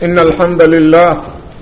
إن الحمد لله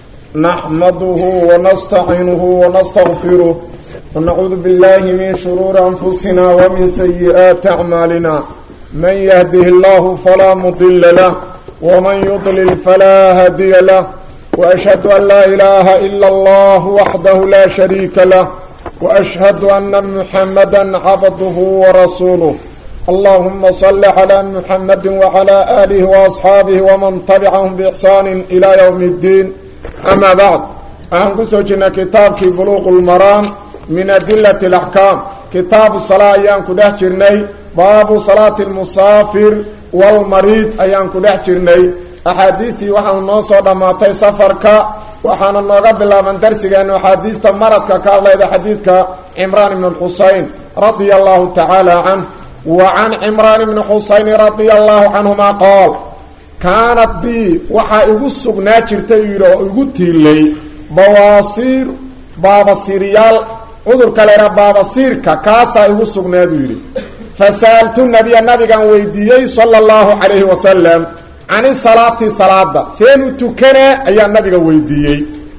نحمده ونستعينه ونستغفره ونعوذ بالله من شرور أنفسنا ومن سيئات أعمالنا من يهده الله فلا مضل له ومن يضلل فلا هادي له وأشهد أن لا إله إلا الله وحده لا شريك له وأشهد أن محمدا عبده ورسوله اللهم صل على محمد وعلى آله وأصحابه ومن تبعهم بإحسان إلى يوم الدين أما بعد أهم كسوجنا كتابك بلوغ المرام من أدلة الأحكام كتاب الصلاة أيام كده جرني باب صلاة المسافر والمريض أيام كده جرني أحاديثي وحن نوصو دماتي سفرك وحن نوغب الله من درسك أنه حديثة مرضك قال إذا حديثك عمران بن الحسين رضي الله تعالى عنه وعن عمران بن حسين رضي الله عنهما قال كانت بي وحا igu sugnaa jirtay yidhi igu tiilay bawaasiir baabasiiryaal cudurka leera baabasiirka kaasaa igu sugnaadu yidhi fasa'altu nabiya nabigan weydiiyey sala allahu calayhi wasalam cani salaati salaada seen u tukanaa ayaa nabiga weydiiyey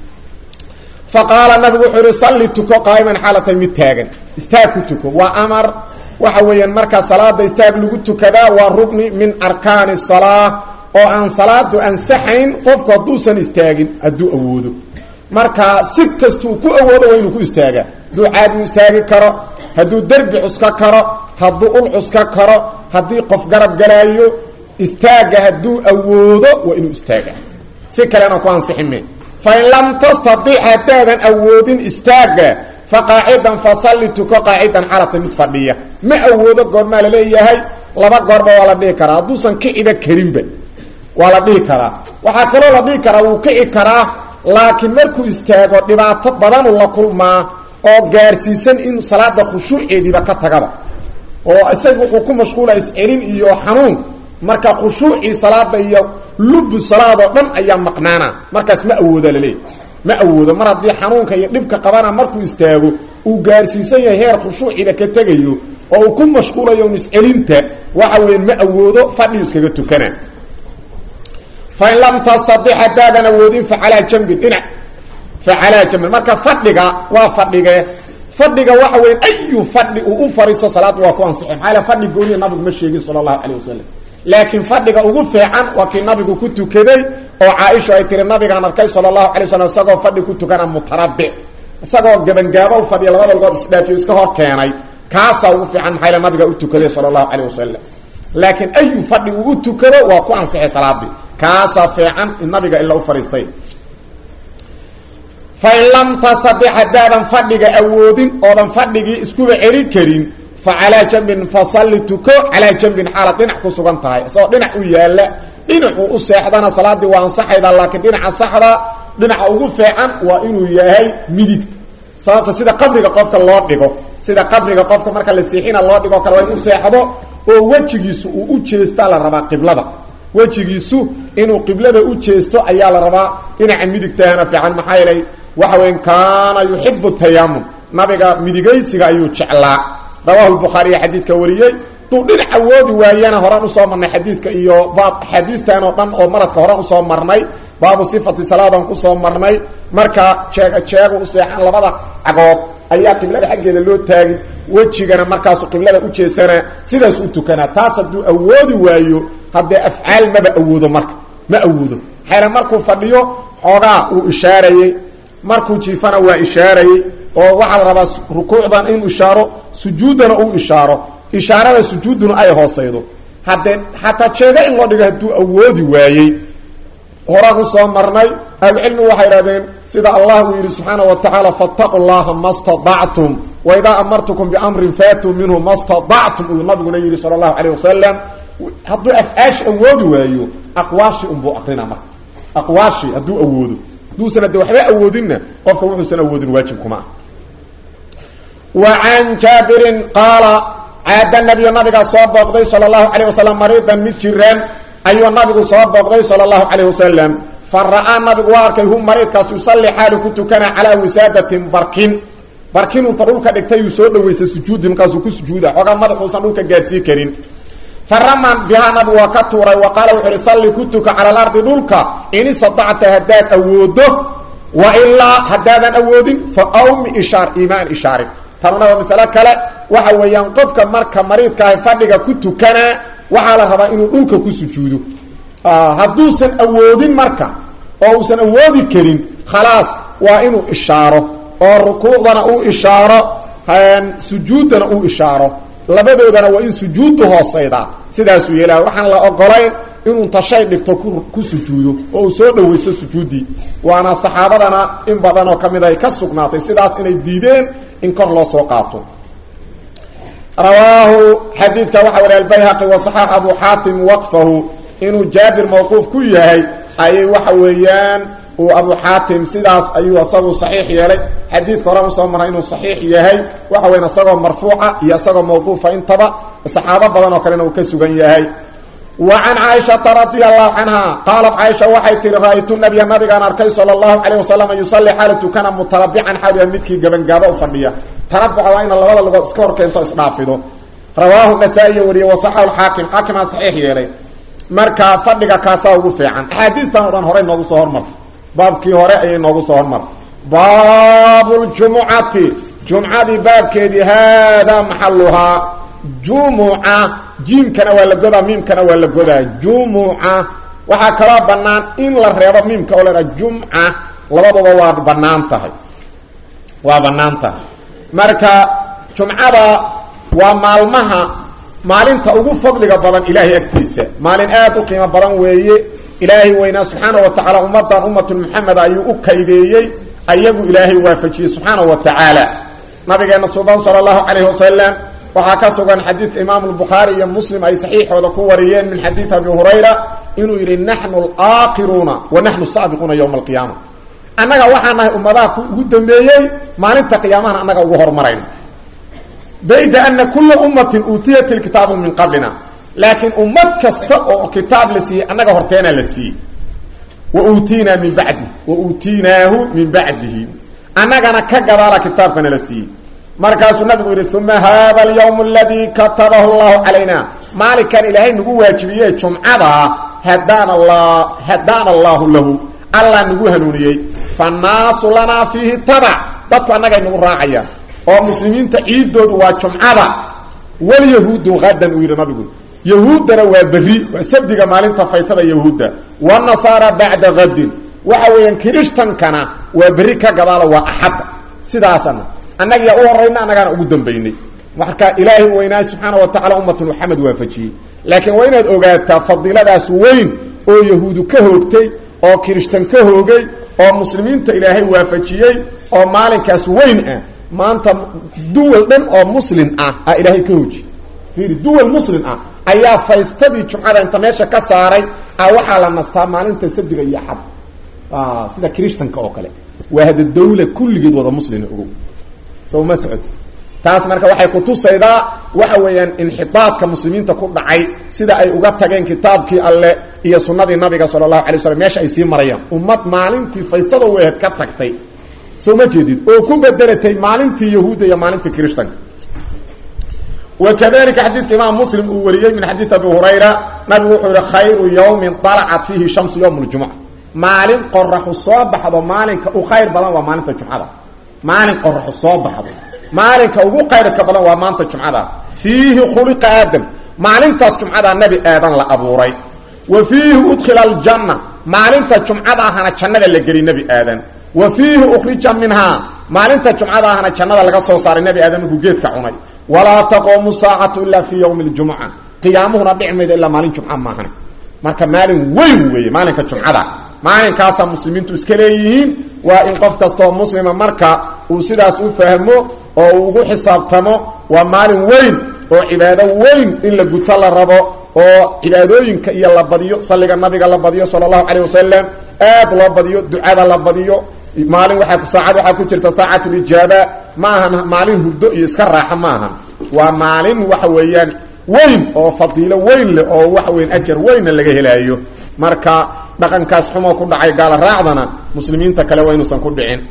fa qaala nabigu wuxuu yihi salli tuko qaa'iman xaalatay mid taagan istaag ku tuko waa amar waxa weeyaan markaa salaada istaag lagu tukadaa waa rugni min arkaani salaa oo aan salaadu ansaxayn qofku hadduusan istaagin hadduu awoodo markaa si kastuu ku awoodo waa inuu ku istaagaa hadduu caadi u istaagi karo hadduu derbi cuska karo hadduu ul cuska karo haddii qof garab galaayo istaaga hadduu awoodo waa inuu istaagaa si kalena ku ansixime fain lam tastadic haddaadan awoodin istaaga faqaacidan fasalli tuko qaacidan xalata mid fadhiya ma awoodo goormaa laleeyahay laba goorba waa la dhihi karaa hadduusan kiciba karinba waa la dhihi karaa waxaa kaloo la dhihi karaa wuu kici karaa laakiin markuu istaago dhibaato badanu la kulmaa oo gaarsiisan in salaada khushuuceediiba ka tagaba oo isaga wuxuu ku mashquula iscelin iyo xanuun marka khushuucii salaada iyo lubu salaadoo dhan ayaa maqnaana markaas ma awooda laleeyahy ma awoodo mar haddii xanuunka iyo dhibka qabana markuu istaago uu gaarsiisan yahay heer khushuuciba ka tegayo oo uu ku mashquulayo iscelinta waxa weya ma awoodo fadhiu iskaga tukana fain lam tastadic haddaadan awoodin facalaa jambin dhinac facalaa jambin marka fadhiga waa fadhige fadhiga waxa weya ayu fadhi uu u fariiso salaad waa ku ansixi maxaa l fadhi gooniya nabigu ma sheegin sala allahu calayh wasalam laakiin fadhiga ugu fiican waa kii nabigu ku tukaday oo caaisha ay tiri nabigaan arkay sala allahu alay wasalam isagoo fadhi ku tukana mutarabic isagoo gabangaabo fadhiya labada lugood isdhaafiyo iska hor keenay kaasaa ugu fiican maxaa nabiga u tukaday sala allahu calayh wasalam laakiin ayu fadhi uu u tukado waa ku ansixay salaadii kaasaa fiican in nabiga ila u fadhiistay fain lam tastadic haddaadan fadhiga awoodin oodan fadhigii iskuba celin karin fa calaa jambin fasalli tuko calaa jambin xaalad dhinac ku sugan tahay isagoo dhinac u yaalla dhinacuu u seexdana salaadii waa ansaxayda laakiin dhinaca saxda dhinaca ugu fiican waa inuu yahay midig sababta sida qabriga qofka loo dhigo sida qabriga qofka marka la siixina loo dhigo kale waa inu seexdo oo wejigiisu uu u jeestaa la rabaa qiblada wejigiisu inuu qiblada u jeesto ayaa la rabaa dhinaca midigtahana fiican maxaa yeelay waxa weya kaana yuxibu tayamum nabiga midigaysiga ayuu jeclaa rawahu lbukhaariya xadiidka wariyey duu dhinac awoodi waayana horaan usoo marnay xadiidka iyo baab axaadiistan oo dhan oo maradka horaan usoo marnay baabu sifati salaadan kusoo marnay marka jeega jeegu u seexan labada cagood ayaa qiblada xaggeeda loo taagin wejigana markaasu qiblada u jeesana sidaas u tukanaa taas hadduu awoodi waayo haddee afcaal maba awoodo marka ma awoodo xayla markuu fadhiyo xoogaa uu ishaarayey markuu jiifana waa ishaarayey oo waxaa la rabaa rukuucdan inuu ishaaro sujuuddana uu ishaaro ishaarada sujuudduna ay hoosaydo haddee xataa jeega in loo dhigo hadduu awoodi waayey horaan usoo marnay ahlucilmigu waxay idhahdeen sida allah uu yidhi subxaana wa tacaala faataquu llaha ma stadactum waidaa amartukum biamrin faatuu minhu ma stadactum uu nabiguna yidhi sala allahu calayh wasalam hadduu afcaashi awoodi waayo aqwaashi unbuu aqrina marka aqwaashi hadduu awoodo hadduusan ade waxba awoodinna qofka wuxuusan awoodin waajibkuma ah wa can jaabirin qaala caada nabiyu nabigaa soo booqday sala allahu calayh wasalam mariidan mid jiraan ayuu nabigu soo booqday sala allahu calayh wasalam fa ra'aa nabigu waa arkay hu mariidkaas yusalli xaalu ku tukana calaa wisaadatin barkin barkin unta dhulka dhigtay uu soo dhaweysay sujuudi markaasuu ku sujuuda xoogaa madaxuusan dhulka gaarsii karin faraman bihaa nabigu waa ka tuuray wa qaala wuxu uhi salli ku tuka cala alardi dhulka in istatacta haddaad awoodo wa ilaa haddaadan awoodin fa awmi ishaar iimaan ishaarin tanuna waa masalo kale waxa weeyaan qofka marka mariidkaahay fadhiga ku tukanaa waxaa la rabaa inuu dhulka ku sujuudo hadduusan awoodin marka oo uusan awoodi karin khalaas waa inuu ishaaro oo rukuucdana uu ishaaro sujuuddana uu ishaaro labadoodana waa in sujuuddu hoosaydaa sidaasuu yeelaa waxaan la ogolayn inuu tashay dhigto ku sujuudo oo uu soo dhawayso sujuuddii waana saxaabadana in badan oo ka mid ay ka sugnaatay sidaas inay diideen in kor loo soo qaato rawaahu xadiidka waxaa wari albayhaqi wa saxaax abu xaatim waqfahu inuu jaabir mawquuf ku yahay ayay waxa weeyaan uu abu xaatim sidaas ayuu isagu saxiix yeelay xadiidka hore usoo maray inuu saxiix yahay waxa weyan isagoo marfuuca iyo isagoo mawquufa intaba saxaabo badan oo kalena uu ka sugan yahay wa can caaishata radia allahu canha qaalat caaisha waxay tihi ra-aytu nabiya nabigaan arkay sala allahu calayh wasalam yusalli xaala tukana mutarabican xaaliya midkii gabangaabo u fadhiya tarabuca waa ina labada lugood iska hor keento isdhaafido rawaahu nasaa-iyo wariye wasaxahu lxaakim xaakimaa saxiix yeelay marka fadhiga kaasaa ugu fiican axaadiistan o dhan horey noogu soo hormartay baabkii hore ayay noogu soo hormartay baabu ljumucati jumcadii baabkeedii haadaa maxaluhaa jumuca jiimkana waa la godaa miimkana waa la godaa jumuca waxaa kaloo bannaan in la reebo miimka oo ladhaha jumca labaduba waa bannaan tahay waa bannaan tahay marka jumcada waa maalmaha maalinta ugu fadliga badan ilaahay agtiisa maalin aad u qiimo badan weeye ilaahay weynaa subxaana wa tacaala ummadan ummatul muxamed ayuu u kaydeeyey ayagu ilaahay waafajiyey subxaana wa tacaala nabigeena suban sala allahu calayhi wasalam waxaa ka sugan xadiidka imaamu lbukhaari iyo muslim ay saxiixooda ku wariyeen min xadiid abi hurayra inuu yidhi naxnu alaakiruuna wa naxnu saabiquuna yowma alqiyaama annaga waxaa nahay ummadaha ugu dambeeyey maalinta qiyaamahana annaga ugu hormarayna bayda ana kula ummatin uutiyat ilkitaabu min qablina laakiin ummad kasta oo kitaab la siiyey annaga horteenaa la siiyey wa uutiinaa min bacdi wa uutiinaahu min bacdihi annagana ka gadaala kitaabkana la siiyey markaasuu nabigu yidhi uma hada alyawm aladii katabahu llahu calayna maalinkan ilaahay nagu waajibiye jumcadaa hadaana la hadaana allahu lahu allah nagu hanuuniyey fannaasu lanaa fiihi tabac dadku annagay nagu raacayaan oo muslimiinta ciidoodu waa jumcada walyahuudu hadan uu yidhi nabigu yahuuddana waa berri waa sabdiga maalinta faysada yahuudda wanasaara bacda hadin waxa weeyaan kirishtankana waa berri ka gadaala waa axadda sidaasana annagiyaa u horayna annagaana ugu dambaynay marka ilaahay weynaa subxaana wa tacala ummatul maxamed waafajiyey laakiin waa inaad ogaataa fadiiladaas weyn oo yahuudu ka hoogtay oo kirishtan ka hoogay oo muslimiinta ilaahay waafajiyey oo maalinkaas weyn ah maanta duwal dhan oo muslim ah a ilaahay ka hooji fiiri duwal muslim ah ayaa faystadii jumcada inta meesha ka saaray a waxaa la nastaa maalinta sabdiga iyo axad sida kirishtanka oo kale waa hada dawla kulligeed wada muslima ogow so ma socoti taas marka waxay kutusaydaa waxa weeyaan inxitaadka muslimiinta ku dhacay sida ay uga tageen kitaabkii alle iyo sunnadii nabiga sala allahu alay waslam meesha ay sii marayaan ummad maalintii faystada wehed ka tagtay soo ma jeedid oo ku bedelatay maalintii yahuudda iyo maalintii kirishtanka wakadalika xadiidka imaam muslim uu wariyey min xadiid abi hurayra nabigu wuxuu yihi khayru yawmin dalacat fiihi shamsu yowm ljumuca maalin qoraxu soo baxdo maalinka u khayr badan waa maalinta jumcada maalin qoraxu soo baxdo maalinka ugu qayrka badan waa maanta jumcada fiihi khuliqa aadam maalintaas jumcadaa nebi aadan la abuuray wa fiihi udkhila aljanna maalinta jumcada ahana jannada la geli nebi aadan wa fiihi ukhrija minhaa maalinta jumcada ahana jannada laga soo saaray nebi aadan markuu geedka cunay walaa taquumu saacatu ilaa fii yowmi ljumuca qiyaamuhuna dhici mayda ilaa maalin jumca maahane marka maalin weyn weeye maalinka jumcada maalinkaasaa muslimiintu iska leeyihiin waa in qof kastaoo muslima marka uu sidaas u fahmo oo uu ugu xisaabtamo waa maalin weyn oo cibaado weyn in la guto la rabo oo cibaadooyinka iyo la badiyo salliga nabiga la badiyo sala allahu calayh wasalam aad loo badiyo ducada la badiyo maalin waaa saacad waxaa ku jirta saacatulijaaba ma ahan maalin hurdo iyo iska raaxo ma ahan waa maalin waxa weeyaan weyn oo fadiilo weyn leh oo waxa weyan ajar weynna laga helaayo marka dhaqankaas xumoo ku dhacay gaala raacdana muslimiinta kale waa inuusan ku dhicin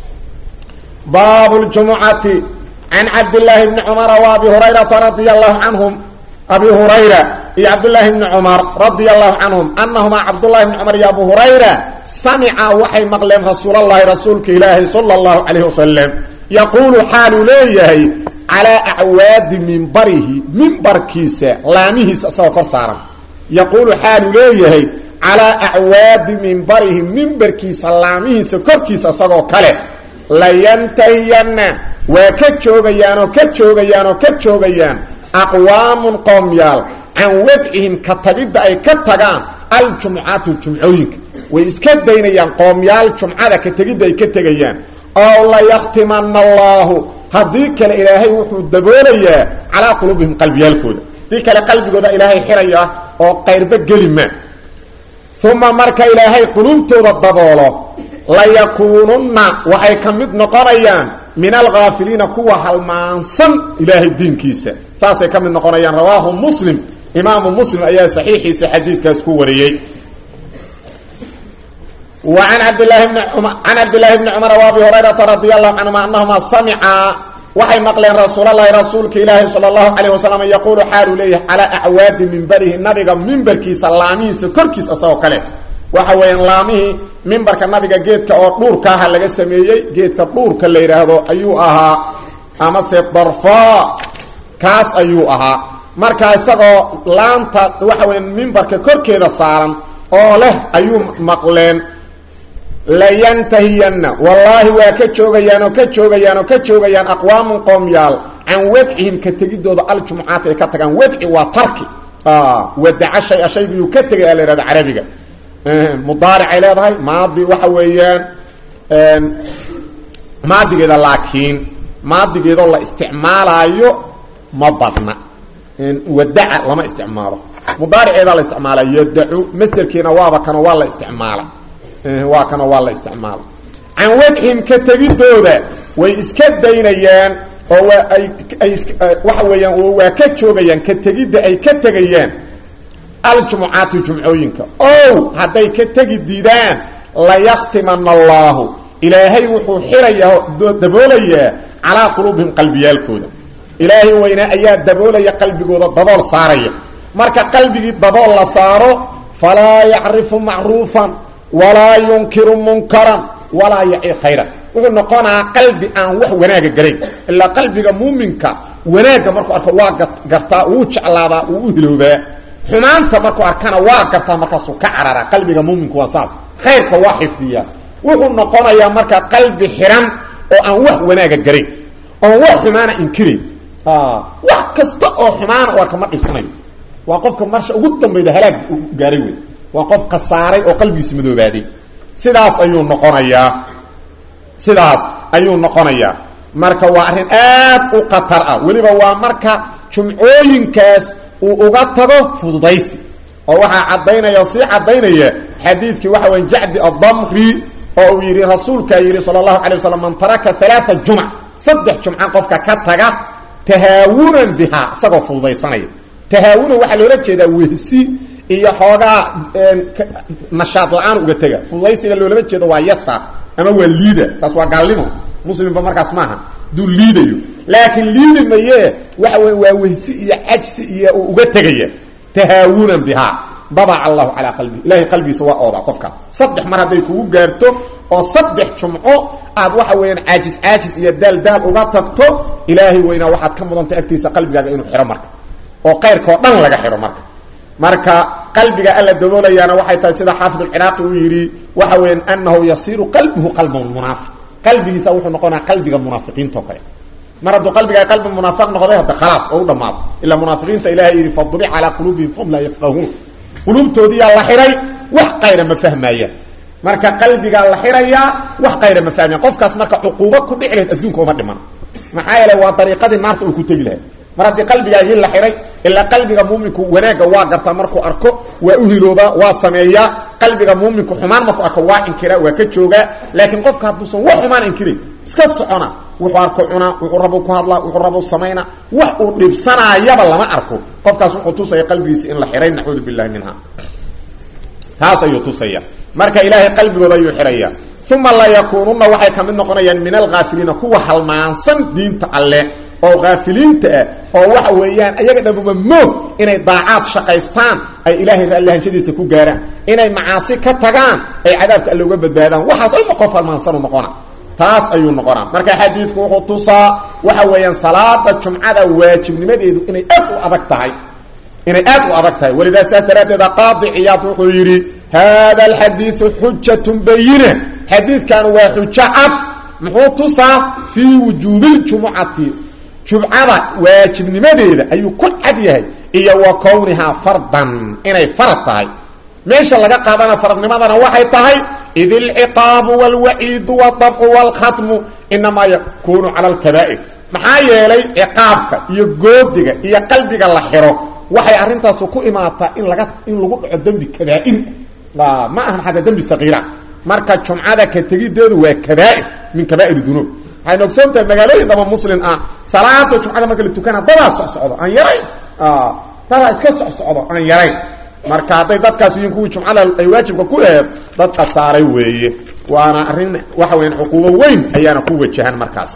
baabu ljumucati can cabdillaahi bni cumara wa abi hurayrata radia allahu canhum abi hurayra iyo cabdulaahi bni cumar radia allahu canhum anahumaa cabdullahi bni cumar iyo abu hurayra samica waxay maqleen rasuulalahi rasuulka ilaahi sala allahu calayhi wasalam yaquulu xaaluu leeyahay calaa acwaadi mimbarihi mimbarkiisa laamihiisa isagoo kor saaran yaquulu xaaluu leeyahay calaa acwaadi mimbarihi mimbarkiisa laamihiisa korkiisa isagoo kale layantahiyanna waa ka joogayaanoo ka joogayaanoo ka joogayaan aqwaamun qoomyaal can wadcihim ka tagidda ay ka tagaan aljumcaati jumcooyinka way iska daynayaan qoomyaal jumcada ka tegidda ay ka tegayaan ow layaktimana allaahu haddii kale ilaahay wuxuu daboolayaa calaa quluubihim qalbiyaalkooda haddii kale qalbigooda ilaahay xiraya oo qayrba geli maa uma marka ilaahay quluubtooda daboolo layakuununna waxay ka mid noqonayaan min alghaafiliina kuwa halmaansan ilaahay diinkiisa saasay ka mid noqonayaan rawaahu muslim imaamu muslim ayaa saxiixiisa xadiidkaas ku wariyey وعن عبد الله بن عمر عن عبد الله بن عمر وابي هريره رضي الله عنهما انهما سمعا waxay maqleen rasuul allahi rasuulka ilaahi sala allahu calayh wasalam yaquulu xaalu leeyahay calaa acwaadi mimbarihi nabiga mimbarkiisa laamihiisa korkiisa isagoo kale waxa weeyaan laamihii mimbarka nabiga geedka oo dhuurka aha laga sameeyey geedka dhuurka la yidhaahdo ayuu ahaa amase darfaa kaas ayuu ahaa marka isagoo laanta waxa weya mimbarka korkeeda saaran oo leh ayuu maqleen layantahiyanna wallaahi waa ka joogayaan oo ka joogayaan oo ka joogayaan aqwaamun qoomyaal can wadcihim ka tegidooda aljumcaati ay ka tagaan wadci waa tarki wadaca shay-a shaygiyuu ka tegay a la yhahda carabiga mudaaricay leedahay maadi waxa weeyaan maadigeeda laakiin maadigeedoo la isticmaalaayo ma badna wadaca lama isticmaalo mudaariceedaa la isticmaala yadacu masderkiina waaba kano waa la isticmaala waa kana waa la isticmaala can wadcihim ka tegidooda way iska daynayaan oo waa ay ay waxa weeyaan oo waa ka joogayaan ka tegidda ay ka tegayaan aljumucaati jumcooyinka ow hadday ka tegi diidaan layaktimana allaahu ilaahay wuxuu xirayaa daboolayaa calaa quluubihim qalbiyaalkooda ilaahay weynaa ayaa daboolaya qalbigooda dabool saaraya marka qalbigii dabool la saaro falaa yacrifu macruufan walaa yunkiru munkaran walaa yaci khayran wuxuu noqonaa qalbi aan wax wanaaga garayn ilaa qalbiga muuminka wanaagga markuu arko waa gartaa wuu jeclaadaa wuu u hiloobaa xumaanta markuu arkana waa gartaa markaasuu ka cararaa qalbiga muuminku waa saas khayrka waa xifdiyaa wuxuu noqonayaa marka qalbi xiran oo aan wax wanaaga garayn oon wax xumaana inkirayn wax kasta oo xumaana u arka ma dhibsanayo waa qofka marsha ugu dambayda halaag gaaray wey waa qof khasaaray oo qalbigiisa madoobaaday sidaas ayuu noqonayaa sidaas ayuu noqonayaa marka waa arrin aad u khatar ah weliba waa marka jumcooyinkaas uu uga tago fududaysi oo waxaa caddaynaya oo sii caddaynaya xadiidkii waxa weya jacdi addamri oo uu yidhi rasuulkaa yidhi sala allahu calay wasalam man taraka alaaa jumc saddex jumca qofka ka taga tahaawunan bihaa isagoo fududaysanaya tahaawunan waxaa loola jeedaa wehsi iyo xoogaa nashaad la-aan uga tega fududaysiga loolama jeedo waa yasa ama waa liida taas waa gaalnimo muslimba markaas maaha duu liidayo laakiin liidi maye waxa wey waa wehsi iyo cajsi iyo uu uga tegaya tahaawunan bihaa dabaca allahu calaa qalbi ilahay qalbigiisa waa oodaa qofkaas saddex mar hadday kugu gaarto oo saddex jumco aad waxa weeyaan caajis caajis iyo daal daal uga tagto ilaahay weynaa waxaad ka mudantay agtiisa qalbigaaga inuu xiro marka oo qayrkao dhan laga xiro marka marka qalbiga alla daboolayaana waxay tahay sida xaafid alciraaqi uu yidhi waxa weeyaan anahu yasiiru qalbuhu qalba munaafiq qalbigiisa wuxuu noqonaa qalbiga munaafiqiinta oo kale mar hadduu qalbigaa qalbi munaafiq noqday hadda khalaas oo u dhammaado ilaa munaafiqiinta ilahay yidhi fadubic calaa quluubihim fahum laa yafqahuun quluubtoodiyaa la xiray wax qayra ma fahmaayaan marka qalbigaa la xirayaa wax qayra ma fahmayan qofkaas marka cuquubo ku dhici lahayd adduunka uma dhiman maxaa yeele waa dariiqadii naarta uu ku tegi lahay mar haddii qalbigaagii la xiray ilaa qalbiga muuminku wanaagga waa gartaa markuu arko waa u hiloobaa waa sameeyaa qalbiga muuminku xumaan markuu arko waa inkiraa waa ka joogaa laakiin qofka hadduusan wax xumaan inkiray iska socona wuxuu arko cunaa wuxuu rabo ku hadlaa wuxuu rabo samaynaa wax uu dhibsanaayaba lama arko qofkaas wuxuu tusaya qalbigiisa in la xiray nacuudu billahi minha taas ayuu tusaya marka ilaahay qalbigooda ayuu xiraya uma la yakuununa waxay ka mid noqonayaan min alhaafiliina kuwa halmaansan diinta alle oo kaafiliinta ah oo waxa weeyaan ayaga dhabuba moog inay daacaad shaqaystaan ay ilaahay raallihanshadiisa ku gaaraan inay macaasi ka tagaan ay cadaabka alle uga badbaadaan waxaas ayma qof halmaansanu noqona taas ayuu noqonaa marka xadiidku wuxuu tusaa waxa weeyaan salaada jumcada waajibnimadeedu inay aad u adag tahay inay aad u adag tahay walidaa saas daraaddeeda qaadi ciyaad wuxuu yidhi hada alxadiidu xujatun bayina xadiidkan waa xujo cad muxuu tusaa fii wujuubiljumucati jumcada waajibnimadeeda ayuu ku cad yahay iyo wa kownihaa fardan inay farad tahay meesha laga qaadana faradnimadana waxay tahay id ilciqaabu wاlwaciidu wاdabcu wاlkhatmu inamaa yakunu cala alkabaa'ir maxaa yeelay ciqaabka iyo goodiga iyo qalbiga la xiro waxay arintaasu ku imaataa in laga in lagu dhaco dembi kabaa'ir ma ahan xataa dembi saqiira marka jumcada ka tegideedu waa kabaa'ir min kabaa'ir dunuub waxayna ogsoon tahay magaalooyin dhama muslim ah salaada jumcada marka la tukana dadaa socsocdo aan yarayn dadaa iska socsocdo aan yarayn marka hadday dadkaas yihiin kuwii jumcada ay waajibka ku aheed dad khasaaray weeye waana arrin waxa weyaan cuquubo weyn ayaana ku wajahan markaas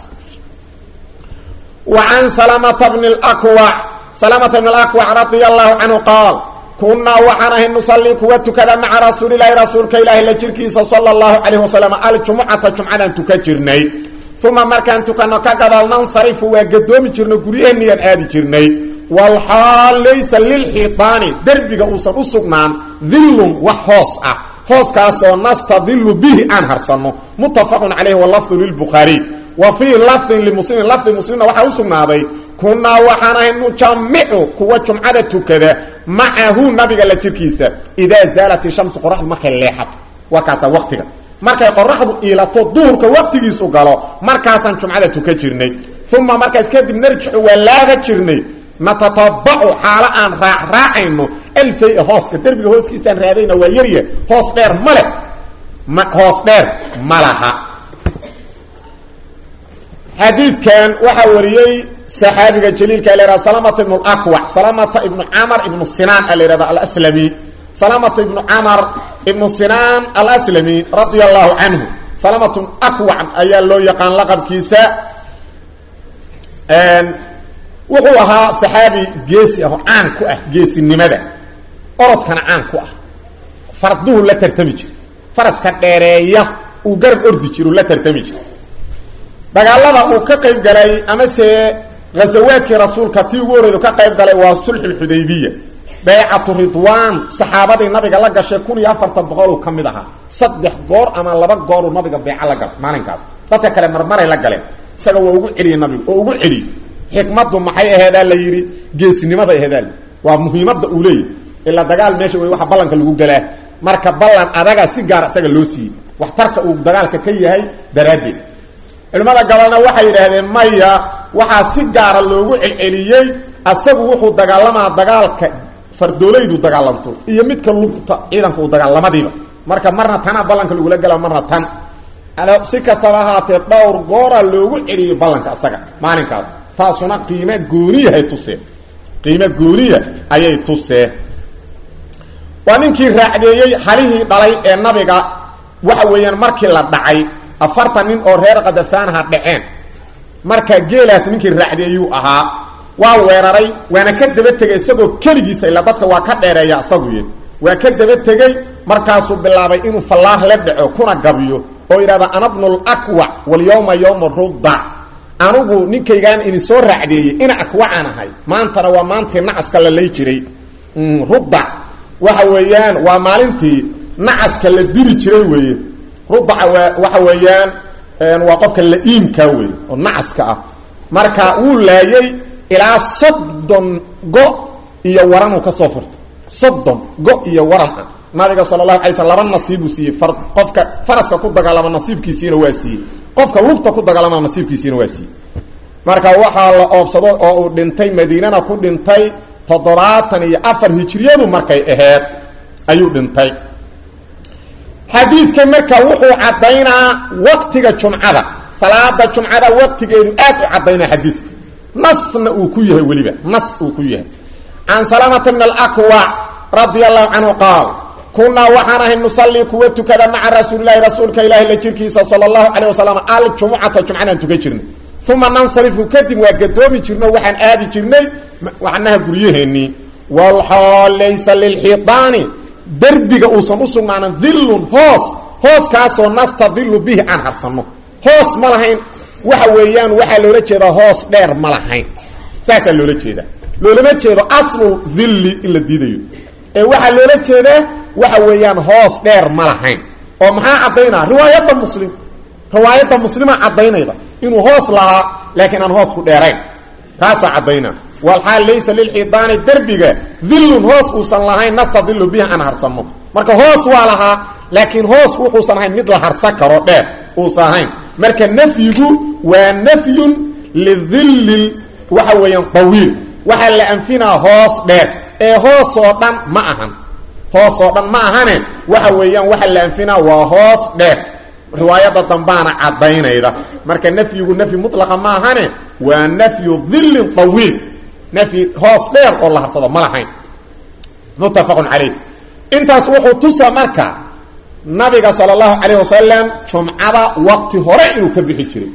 wa can salamata bni laqwac salamata bni alaqwac radia allahu canhu qaal kunaa waxaan ahay nusallii kuwa tukada maca rasuulilahi rasuulka ilaahi la jirkiisa sala allahu calayh wasalam aljumucata jumcadaan tuka jirnay uma markaan tukano ka gadaal nansarifu waa gadoomi jirno guryaheeniyaan aadi jirnay walxaal laysa lilxiitaani derbiga uusan u sugnaan dillun wax hoos ah hooskaasoo nastadilu bihi aan harsanno muttafaqun calayhi walafdu lilbukhaariy wa fii lafdin limuslimin lafdi muslimna waxaa u sugnaaday kunaa waxaan ahay nujamicu kuwa jumcada tukada macahu nabiga la jirkiisa idaa zaalat ishamsu qoraxdu markay leexato waa kaasaa waqtiga markay qoraxdu iilato duhurka waqtigiisu galo markaasaan jumcada tuka jirnay uma markaas kadib narjixu waa laaga jirnay natatabacu xaalo aan raacraacayno alfay hooska derbiga hooskiisaan raadayna waa yarya hoos dheer ma leh ma hoos dheer ma laha xadiidkan waxaa wariyey saxaabiga jaliilka la yhahda salamata ibnu laqwac salamata ibnu camar ibnu sinaan a la yhahda alslami salamata ibnu camar ibnu sinaan alaslami radia allahu canhu salamatu aqwac ayaa loo yaqaan laqabkiisa wuxuu ahaa saxaabi geesi ah oo caan ku ah geesinimada orodkana caan ku ah farduhu la tartami jiro faraska dheereeya uu garab ordi jiro la tartami jiro dagaalada uu ka qayb galay amase ghasawaadkii rasuulka tii ugu horreedu ka qayb galay waa sulxulxudaybiya baycatu ridwaan saxaabadii nabiga la gashay kun iyo afartan boqoluu ka mid ahaa saddex goor ama laba gooruu nabiga beeco la gala maalinkaas dadka kale marmaray la galeen isaga waa ugu celiyey nabigu oo ugu celiyey xikmaddu maxay aheedaa la yidhi geesinimada aheedaa waa muhiimadda uu leeyahy ilaa dagaal meesha wey waxa ballanka lagu galaa marka ballan adaga si gaara isaga loo siiyey waxtarka uu dagaalka ka yahay daraaddeed culimmada gabalna waxay yidhaahdeen maya waxaa si gaara loogu celceliyey asagu wuxuu dagaalamaa dagaalka fardoolaydu dagaalamto iyo midka lugta ciidanka uu dagaalamadiiba marka marna tanaa ballanka lagula gala marna tan si kastaba ahaatee dhowr gooraa loogu celiyey ballanka isaga maalinkaas taasuna qiime gooniyahay tusee qiime gooniya ayay tusee waa ninkii raacdeeyey halihii dhalay ee nabiga waxa weeyaan markii la dhacay afartan nin oo reer kadafaanaha dhaceen marka geelaas ninkii raacdeeyuu ahaa waa weeraray waana ka daba tegay isagoo keligiisa ilaa dadka waa ka dheereeya isaguy waa ka daba tegey markaasuu bilaabay inuu fallaar la dhaco kuna gabiyo oo yidhahda ana bnulakwac walyawma yawma rudda anugu ninkaygaan idin soo raacdeeyey ina akwacaan ahay maantana waa maantii nacaska la lay jiray rudda waxa weeyaan waa maalintii nacaska la dili jiray weeye rudaca waa waxa weeyaan waa qofka la-iimka wey oo nacaska ah marka wuu laayey ilaa soddon go iyo waranuu ka soo furtay soddon go iyo waran ah nabiga sala allahu alay sl laba nasiibuu siiyey far qofka faraska ku dagaalama nasiibkiisiina waa siiyey qofka lugta ku dagaalama nasiibkiisiina waa siiyey marka waxaa la oobsado oo uu dhintay madiinana ku dhintay toddobaatan iyo afar hijriyadu markay aheed ayuu dhintay xadiidka marka wuxuu caddaynaa waqtiga jumcada salaada jumcada waqtigeedu aad u caddaynaa xadiidka nasna uu ku yahay weliba nas uu ku yahay can salamata bn alakwac radia allahu canhu qaal kunaa waxaan ahay nusallii kuwa tukada maca rasuulilahi rasuulka ilaahi la jirkiisa sala allahu calayh wasalam aljumucata jumcadaan tukan jirnay uma nansarifu kadib waa gadoomi jirno waxaan aadi jirnay macnaha guryaheennii walxaal laysa lilxiidaani derbiga uusan u sugnaanan dillun hoos hooskaasoo nastadilu bihi aan harsanno hoos ma lahayn waxa weeyaan waxaa loola jeedaa hoos dheer ma lahayn saasaa loola jeedaa loolama jeedo aslu dilli in la diidayo ee waxaa loola jeedaa waxa weeyaan hoos dheer ma lahayn oo maxaa caddaynaa riwaayadda muslim riwaayadda muslima caddaynayda inuu hoos lahaa laakiin aan hoos ku dheerayn taasaa caddaynaa walxaal laysa lilxiidaani derbiga dillun hoos uusan lahayn nastadilu bihi aan harsanno marka hoos waa lahaa laakiin hoos wuxuusan ahayn mid la harsan karo dheer uusan ahayn marka nafyigu waa nafyun lidilli waxa weeyaan tawiil waxaa la anfinaa hoos dheer ee hoosoo dhan ma ahan hoosoo dhan ma ahane waxa weeyaan waxa la anfinaa waa hoos dheer riwaayadda dambaana caddaynayda marka nafyigu nafyi mutlaqa ma ahane waa nafyu dillin tawiil nafyi hoos dheer oo la harsado ma lahayn muttafaqun calayh intaas wuxuu tusa marka nabiga sala allahu calayh wasalam jumcada wakti hore inuu ka bixi jiray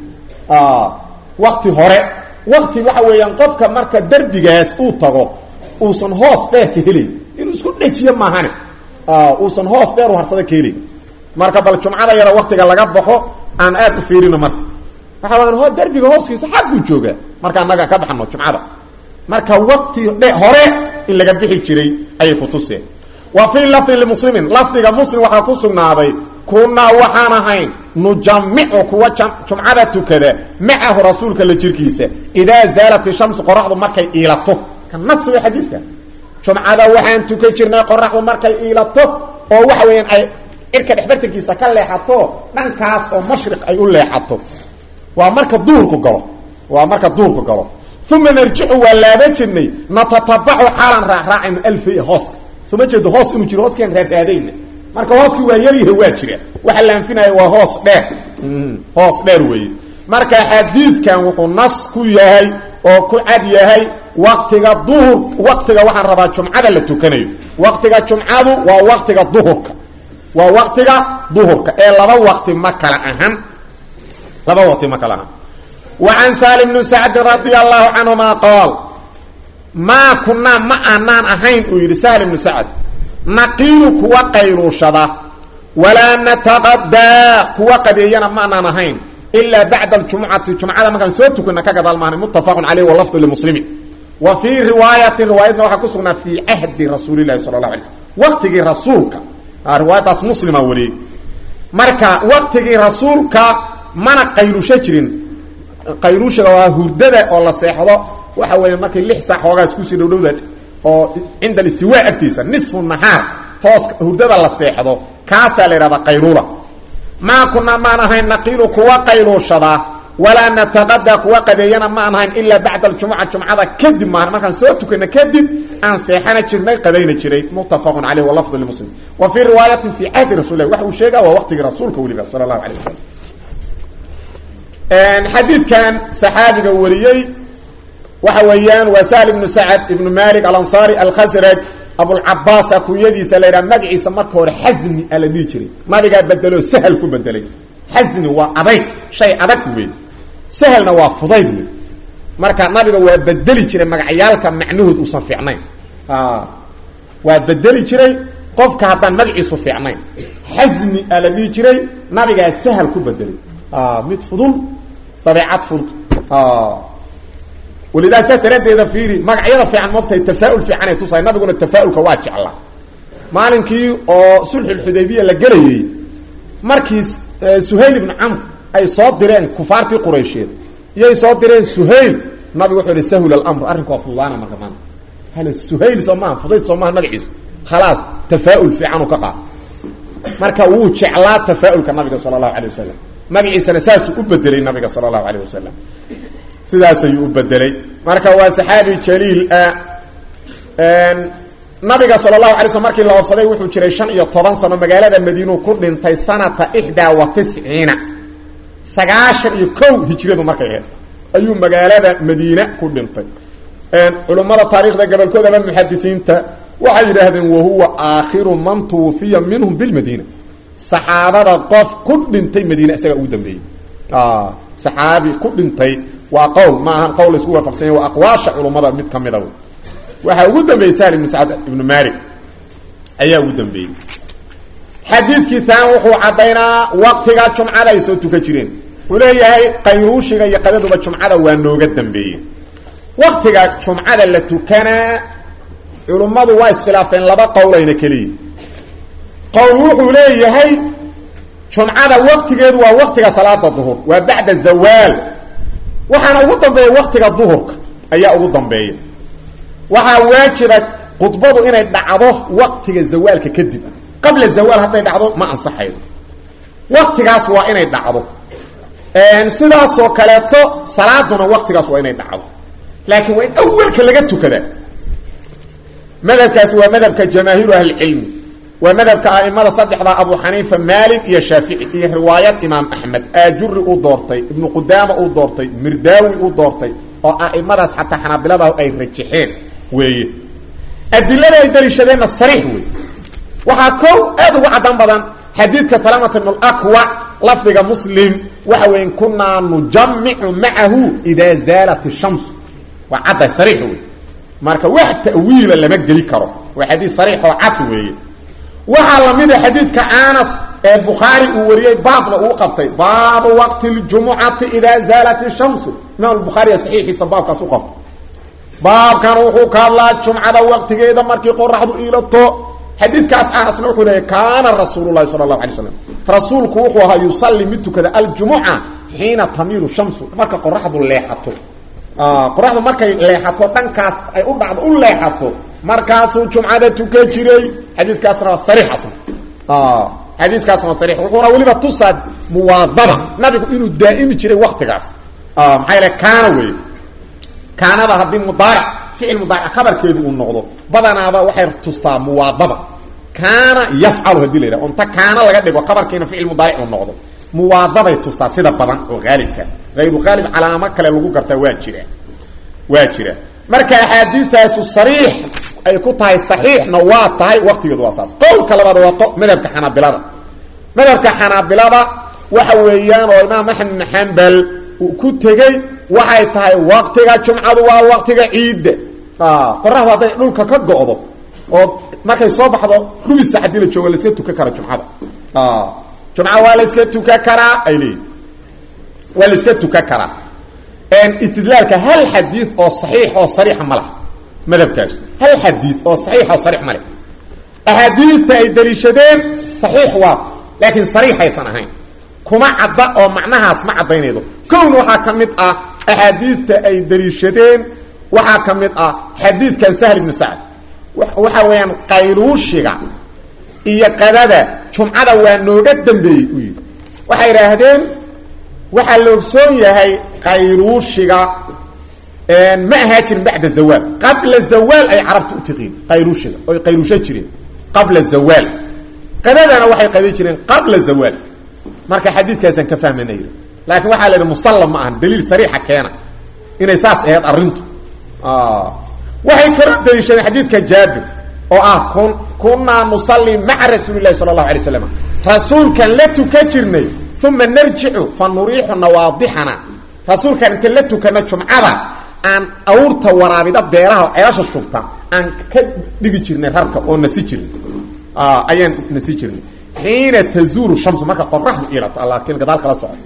wakti hore wakti waxa weeyaan qofka marka derbigaas uu tago uusan hoos dheer ka helay inuu isku dhejiyo maahane uusan hoos dheer u harsada ka helay marka bal jumcada yada waktiga laga baxo aan aad u fiirino marka waxa wayaan ho derbiga hooskiisa xagguu joogaa marka annaga ka baxno jumcada marka wakti hore in laga bixi jiray ayay ku tuseen wa fii lafdin limuslimin lafdiga muslim waxaa ku sugnaaday kunaa waxaan ahayn nujamicu kuwa jumcada tukada macahu rasuulka la jirkiisa idaa zaalat ishamsu qoraxdu markay iilato ka nas way xadiiska jumcada waxaan tukan jirnay qoraxdu markay iilato oo waxa weeyaan ay cirka dhexbartankiisa ka leexato dhankaas oo mashriq ay u leexato waa marka duurku galo waa marka duurku galo uma narjicu waa laaba jirnay natatabacu xaalan raacraacayno alfaya hooska soo ma jeedo hoos inuu jiro hooskiaan raaraadayna marka hooskii waa yaryaha waa jira waxa la anfinaya waa hoos dheer hoos dheer weeye marka xadiidkan wuxuu nas ku yahay oo ku cad yahay waktiga duhur waktiga waxaan rabaa jumcada la tukanayo waktiga jumcadu waa waktiga duhurka waa waktiga duhurka ee laba wakti ma kala ahan laba waqti ma kala ahan wa can salim bni sacdin radia allahu canhuma qaal maa kunaa ma aanaan ahayn uu yidhi sahl ibnu sacd naqiilu kuwa qayluushada walaa nataqadaa kuwa qadeeyana ma aanaan ahayn ilaa bacda aljumucati jumcada markaan soo tukana ka gadaal maana muttafaqun caleyh walafdu limuslimi wa fii riwaayatin riwaayadna waxaa ku sugnaa fii cahdi rasuulilahi sala la alay slm waqtigii rasuulka riwaayadaas muslima wariyey marka waqtigii rasuulka mana qayluusho jirin qayluushaga waa hurdada oo la seexdo waxa weeye markay lix saac hoogaas kusii dhowdhowda oo cinda alistiwaa agtiisa nisfu nahaar hoos hurdada la seexdo kaasaa la yidhahdaa qayluula maa kunaa maan ahayn naqiilu kuwa qayluushadaa walaa nataqadaa kuwa qadeeyana ma aan ahayn ilaa bacda aljumuca jumcada kadib maahan markaan soo tukana kadib aan seexana jirnay qadayna jiray muttafaqun caleyh walafdu limuslim wa fii riwaayatin fii cahdi rasul lah waxa uu sheegaa waa waqtigii rasuulka weliba sala allahu alayh wasalam xadiidkan saxaabiga wariyey waxa weeyaan waa sahl ibnu sacad ibnu malik alansaari alkhasraj abulcabaasa kunyadiisa la yidhaha magaciisa marka hore xasni a la dhihi jiray nabigaa bedeloo sahal ku bedelay xasni waa adayg shay adag wey sahalna waa fudayd wey marka nabiga waa bedeli jiray magacyaalka macnahood uusan fiicnayn waa bedeli jiray qofka haddaan magaciisu fiicnayn xasni a la dhihi jiray nabigaa sahal ku bedelay mid fudul dabeecad fudud walidaa saa daraaddeeda fiiri magacyada fiican moogtahay tafaa-ul fiicanay tusahay nabiguna tafaa-ulka waa jeclaa maalinkii oo sulxulxudaybiya la gelayey markii suhayl ibnu camr ay soo direen kufaartii quraysheed iyay soo direen suhayl nabigu wuxuu ihi sahul alamr arrinku waa fududaana marka maanta hal suhayl soo maaha fudayd soo maaha magaciisu khalaas tafaa-ul fiicanuu ka qaada marka wuu jeclaa tafaa-ulka nabiga sala allahu alay wasalam magaciisana saasuu u bedelay nabiga sala allahu alayh wasalam sidaas ayuu u bedelay marka waa saxaabi jaliil ah nabiga sala allahu alay slm markii la oobsaday wuxuu jiray shan iyo toban sano magaalada madiinuu ku dhintay sanata ixdaa wa tisciina sagaashan iyo kow hijradu markay ahayd ayuu magaalada madiine ku dhintay culummada taarikhda gobolkooda ama muxadisiinta waxay yidhaahdeen wahuwa aakhiru man tuufiya minhum bilmadiina saxaabada qof ku dhintay madiine isagaa ugu dambeeyey saxaabi ku dhintay waa qowl ma ahan qowl laisku waafaqsanya waa aqwaasha culummada mid ka mida waxaa ugu dambeeyey sahl ibnu sacad ibnu malik ayaa ugu dambeeyey xadiidkii taan wuxuu caddaynaa waqtiga jumcada ay soo tukan jireen wuxuu leeyahay qayruushiga iyo qadaduba jumcada waa nooga dambeeyey waqtiga jumcada la tukanaa culummadu waa iskhilaafeen laba qowlayna keliya qowl wuxuu leeyahay jumcada waqtigeedu waa waqtiga salaada duhur waa bacda zawaal waxaana ugu dambeeya waqtiga duhurka ayaa ugu dambeeya waxaa waajiba khudbadu inay dhacdo waqtiga zawaalka kadib qabla zawaal hadday dhacdo ma ansaxaydo waqtigaas waa inay dhacdo sidaasoo kaleeto salaaduna waqtigaas waa inay dhacdo laakiin waa in awalka laga tukada madhabkaasi waa madhabka jamaahiiru ahlicilmi waa madhabka aimada saddexda abu xaniifa maalik iyo shaafici iyo riwaayad imaam axmed aajuri uu doortay ibnu qudaama uu doortay mirdaawi uu doortay oo aimadaas xataa xanaabilada ay rajixeen weeye adilada ay daliishadeenna sariix wey waxaa kow aad ugu caddan badan xadiidka salaamata ibn lakwac lafdiga muslim waxa weya kunaa nujamicu macahu idaa zaalat shamsu waa cadday sariix wey marka wax ta'wiila lama geli karo waa xadiid sariix oo cad weeye waxaa lamida xadiidka anas ee bukhaari uu wariyey baabna uu qabtay baabu waqti ljumucati idaa zaalat shamsu imaam bukhaariya saxiixiisa baabkaas u qabtay baabkan wuxuu ka hadlaa jumcada waqtigeeda markii qoraxdu iilato xadiidkaas anasna wuxuu leeyahy kaana rasuul lahi sala allahu alay slam rasuulku wuxuu ahaa yusalli mid tukada aljumuca xiina tamiilu shamsu marka qoraxdu leexato qoraxdu markay leexato dhankaas ay u dhacdo u leexato markaasuu jumcada tukan jiray xadiiskaasna waa sariixasna xadiiskaasna waa sariix wuxuuna weliba tusaa muwaadaba nabigu inuu daa'imi jiray waktigaas maxaa yaele kaana wey kaanada haddii mudaaric ficil mudaaric khabarkeedu uu noqdo badanaaba waxay tustaa muwaadaba kaana yafcalu hadii la yidhaha onta kaana laga dhigo khabarkiina ficil mudaaric uu noqdo muwaadabay tustaa sida badan oo haalibka hayru haalib calaamo kale lagu gartaa waa jira waa jira marka axaadiistaasu sariix ay ku tahay saxiixna waa tahay waqtigeedu waa saas qowlka labaad waa madhabka xanaabilada madhabka xanaabilada waxa weeyaan oo imaam axmed bin xambal uu ku tegey waxay tahay waqtiga jumcadu waa waqtiga ciidda qoraxdu hadday dhulka ka go'do oo markay soo baxdo rubisa haddii la joogo laiska tukan kara jumcada jumca waa la iska tukan karaa ay leeyihin waa la iska tukan karaa istidlaalka hal xadiid oo saxiix oo sariixa ma laha madhabkaas hal xadiid oo saxiix oo sariix ma leh axaadiidta ay daliishadeen saxiix waa laakiin sariixaysan ahayn kuma cadda oo macnahaas ma caddaynaydo kowna waxaa ka mid ah axaadiidta ay daliishadeen waxaa ka mid ah xadiidkan sahl ibnu sacd waxa weeyaan qayluushiga iyo qadada jumcada waa nooga dambeeyey u yidhi waxay idhaahdeen waxaa la ogsoon yahay qayluushiga ma ahaa jirin bacda zawaal qabla zawaal ay carabta u tiqiin qayluushiga oy qayluushan jireen qabla zawaal qadadana waxay qadan jireen qabla zawaal marka xadiidkaasaan ka fahmayna yidhi laakiin waxaa la yidhi musallam ma ahan daliil sariixa keena inay saas ahayd arrintu waxay kala daliishadeen xadiidka jaabir oo ah kun kunaa nusalli maca rasuuli lahi sala allahu alay slam rasuulkan la tukan jirnay uma narjicu fa nuriixu nawaadixana rasuulkan inta la tukana jumcada aan awrta waraabida beeraha ceelasha shubta aan ka dhigi jirnay rarka oo nasi jirnay ayaan nasi jirnay xiina tazuulu shamsu marka qoraxdu ilato laakiin gadaal kala soco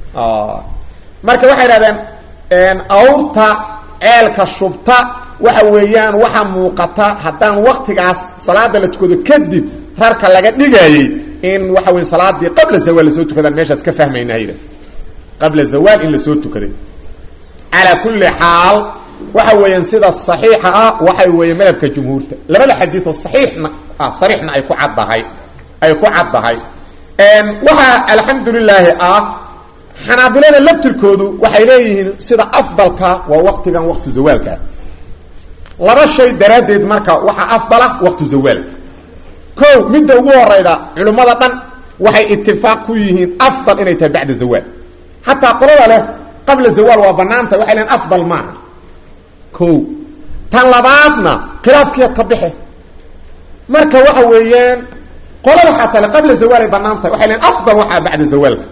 marka waxay idhahdeen awrta ceelka shubta waxa weeyaan waxaa muuqata haddaan waktigaas salaada la tukado kadib rarka laga dhigayey in waxa weya salaadii qabla zawaal lasoo tukadaan meeshaas ka fahmaynaa yidha qabla zawaal in lasoo tukaday calaa kulli xaal waxa weeyaan sida saxiixa ah waxay weeye madhabka jumhuurta labada xadiid oo saxiixna ah sariixna ay ku caddahay ay ku caddahay waxaa alxamdu lilaahi ah xanaabilada laftirkoodu waxay leeyihiin sida afdalka waa waqtigan waqtu zawaalka laba shay daraaddeed marka waxaa afdala waqtu zawaalka ko midda ugu horayda culimmada dhan waxay itifaaq ku yihiin afdal inay tahay bacda zawaal xataa qolada leh qabla zawaal waa banaanta waxay lehiin afdal maaha ko tan labaadna khilaafkiiad ka bixe marka waxa weeyaan qolada xataa le qabla zawaal ay banaan tahay waxay lehiin afdal waxaa bacda zawaalka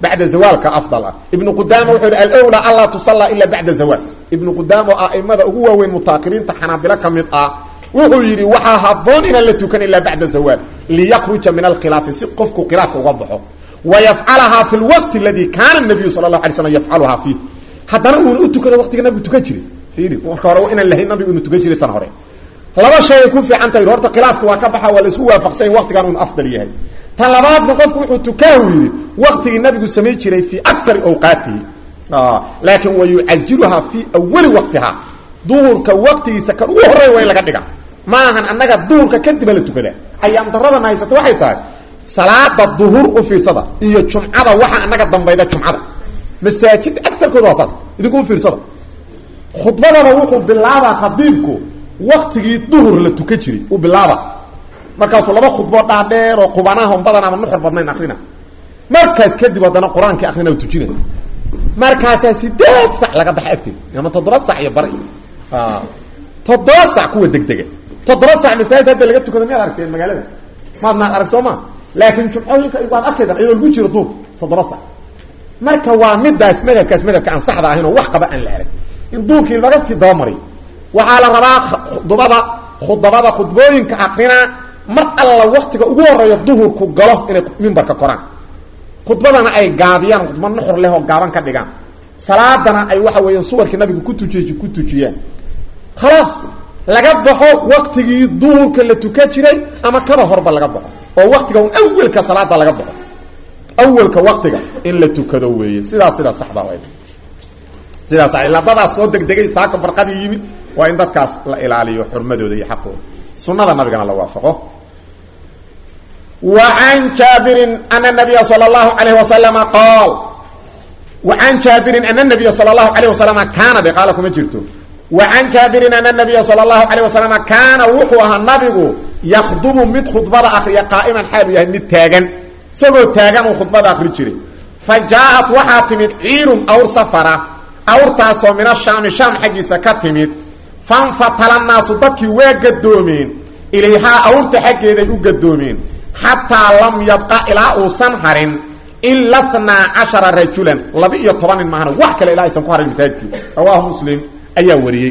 bacda zawaalka afdal ah ibnu qudaama wuxuu yidhi alwlaa anlaa tusallaa ila bacda zawaal ibnu qudaama oo a'imada ugu waaweyn mutaakiriinta xanaabilo ka mid ah wuxuu yidhi waxaa haboon inaan la tukan ilaa bacda zawaal liyakruja min alkhilaafi si qofku khilaafka uga baxo wayafcalahaa fi lwaqti aladi kaana nabiyu sala lahu alay slam yafcaluhaa fiih haddana uuna u tukado waqtiga nabigu tukan jiray fiiri marka hore inaan lahayn nabigu inu tukan jiray tan hore laba shay ay ku fiican tahay horta khilaafka waa ka baxa waa la isku waafaqsanya waqtigan unu afdal yahay tan labaadna qofku wuxuu tukaahu yidhi waqtigii nabigu samayn jiray fii akari awqaatihi laakiin wa yucajiluhaa fii awali waqtiha duhurka waqtigiisa kan ugu horey waa in laga dhiga ma ahan annaga duhurka kadiba la tukadaa ayaam daradana haysata waxay tahay salaada duhur u fiirsada iyo jumcada waxa anaga dambayda jumcada masaajid agarkooda waa saas idinku u fiirsada khudbadaba wuxuu bilaabaa khadiibku waktigii duhur la tukan jiray uu bilaaba markaasuu laba khudboo dhaadheer oo qubanaha badan ama nuxur badnayn akrina markaas kadib haddana qur-aankii akrina u tujinay markaasaa sideed sac laga baxa agteed ama toddoba sac iyo bari toddoba sac kuwa degdega toddoba sac masaajid hadda laga tukado miyaad aragteen magaalada maadnaad arag soo ma laakiin jumcooyinka waad arkaydan iyadoo lagu jiro duur toddoba sac marka waa midaas madhabkaas madhabka aan saxda ahayn oo wax qaba aan la arag in duurkii laga fi dabamariyo waxaa la rabaa khudbada khudabada khudbooyinka akrina mar alla waktiga ugu horeeya duhurku galo inay mimbarka koraan khudbadana ay gaabiyaan khudba nuxur leh oo gaaban ka dhigaan salaadana ay waxa weeyaan suwarkii nabigu ku tujiy ku tujiyaan khalaas laga baxo waktigii duhurka la tukan jiray ama kaba horba laga baxo oo waktiga un awelka salaada laga baxo awelka waktiga in la tukado weeye sidaas sidaas saxda sidaas ilaa dadaas soo degdegay saaka barqadii yimid waa in dadkaas la ilaaliyo xurmadooda iyo xaqooda sunada nabigana la waafaqo wa can jaabirin ana nabiya sala allahu alayh wasalama qaal wa can jaabirin ana nabiya sala allahu alayh wasalama kaana de qaala kuma jirto wa can jaabirin ana nabiya sala allahu alayh wasalama kaana wuxuu ahaa nabigu yakdubu mid khudbada akriya qaa'iman xaalu yahay mid taagan isagoo taagan uu khudbada akri jiray fa jaa-at waxaa timid ciirun awr safara awrtaasoo min ashaami shaam xaggiisa ka timid fanfatala naasu dadkii waa gadoomeen ilayhaa awrta xaggeeday u gadoomeen xataa lam yabqa ilaa uusan harin ila tnaa cashara rajulan laba iyo toban nin maahana wax kale ilaa aysan ku harin masaajidkii rawaahu muslim ayaa wariyey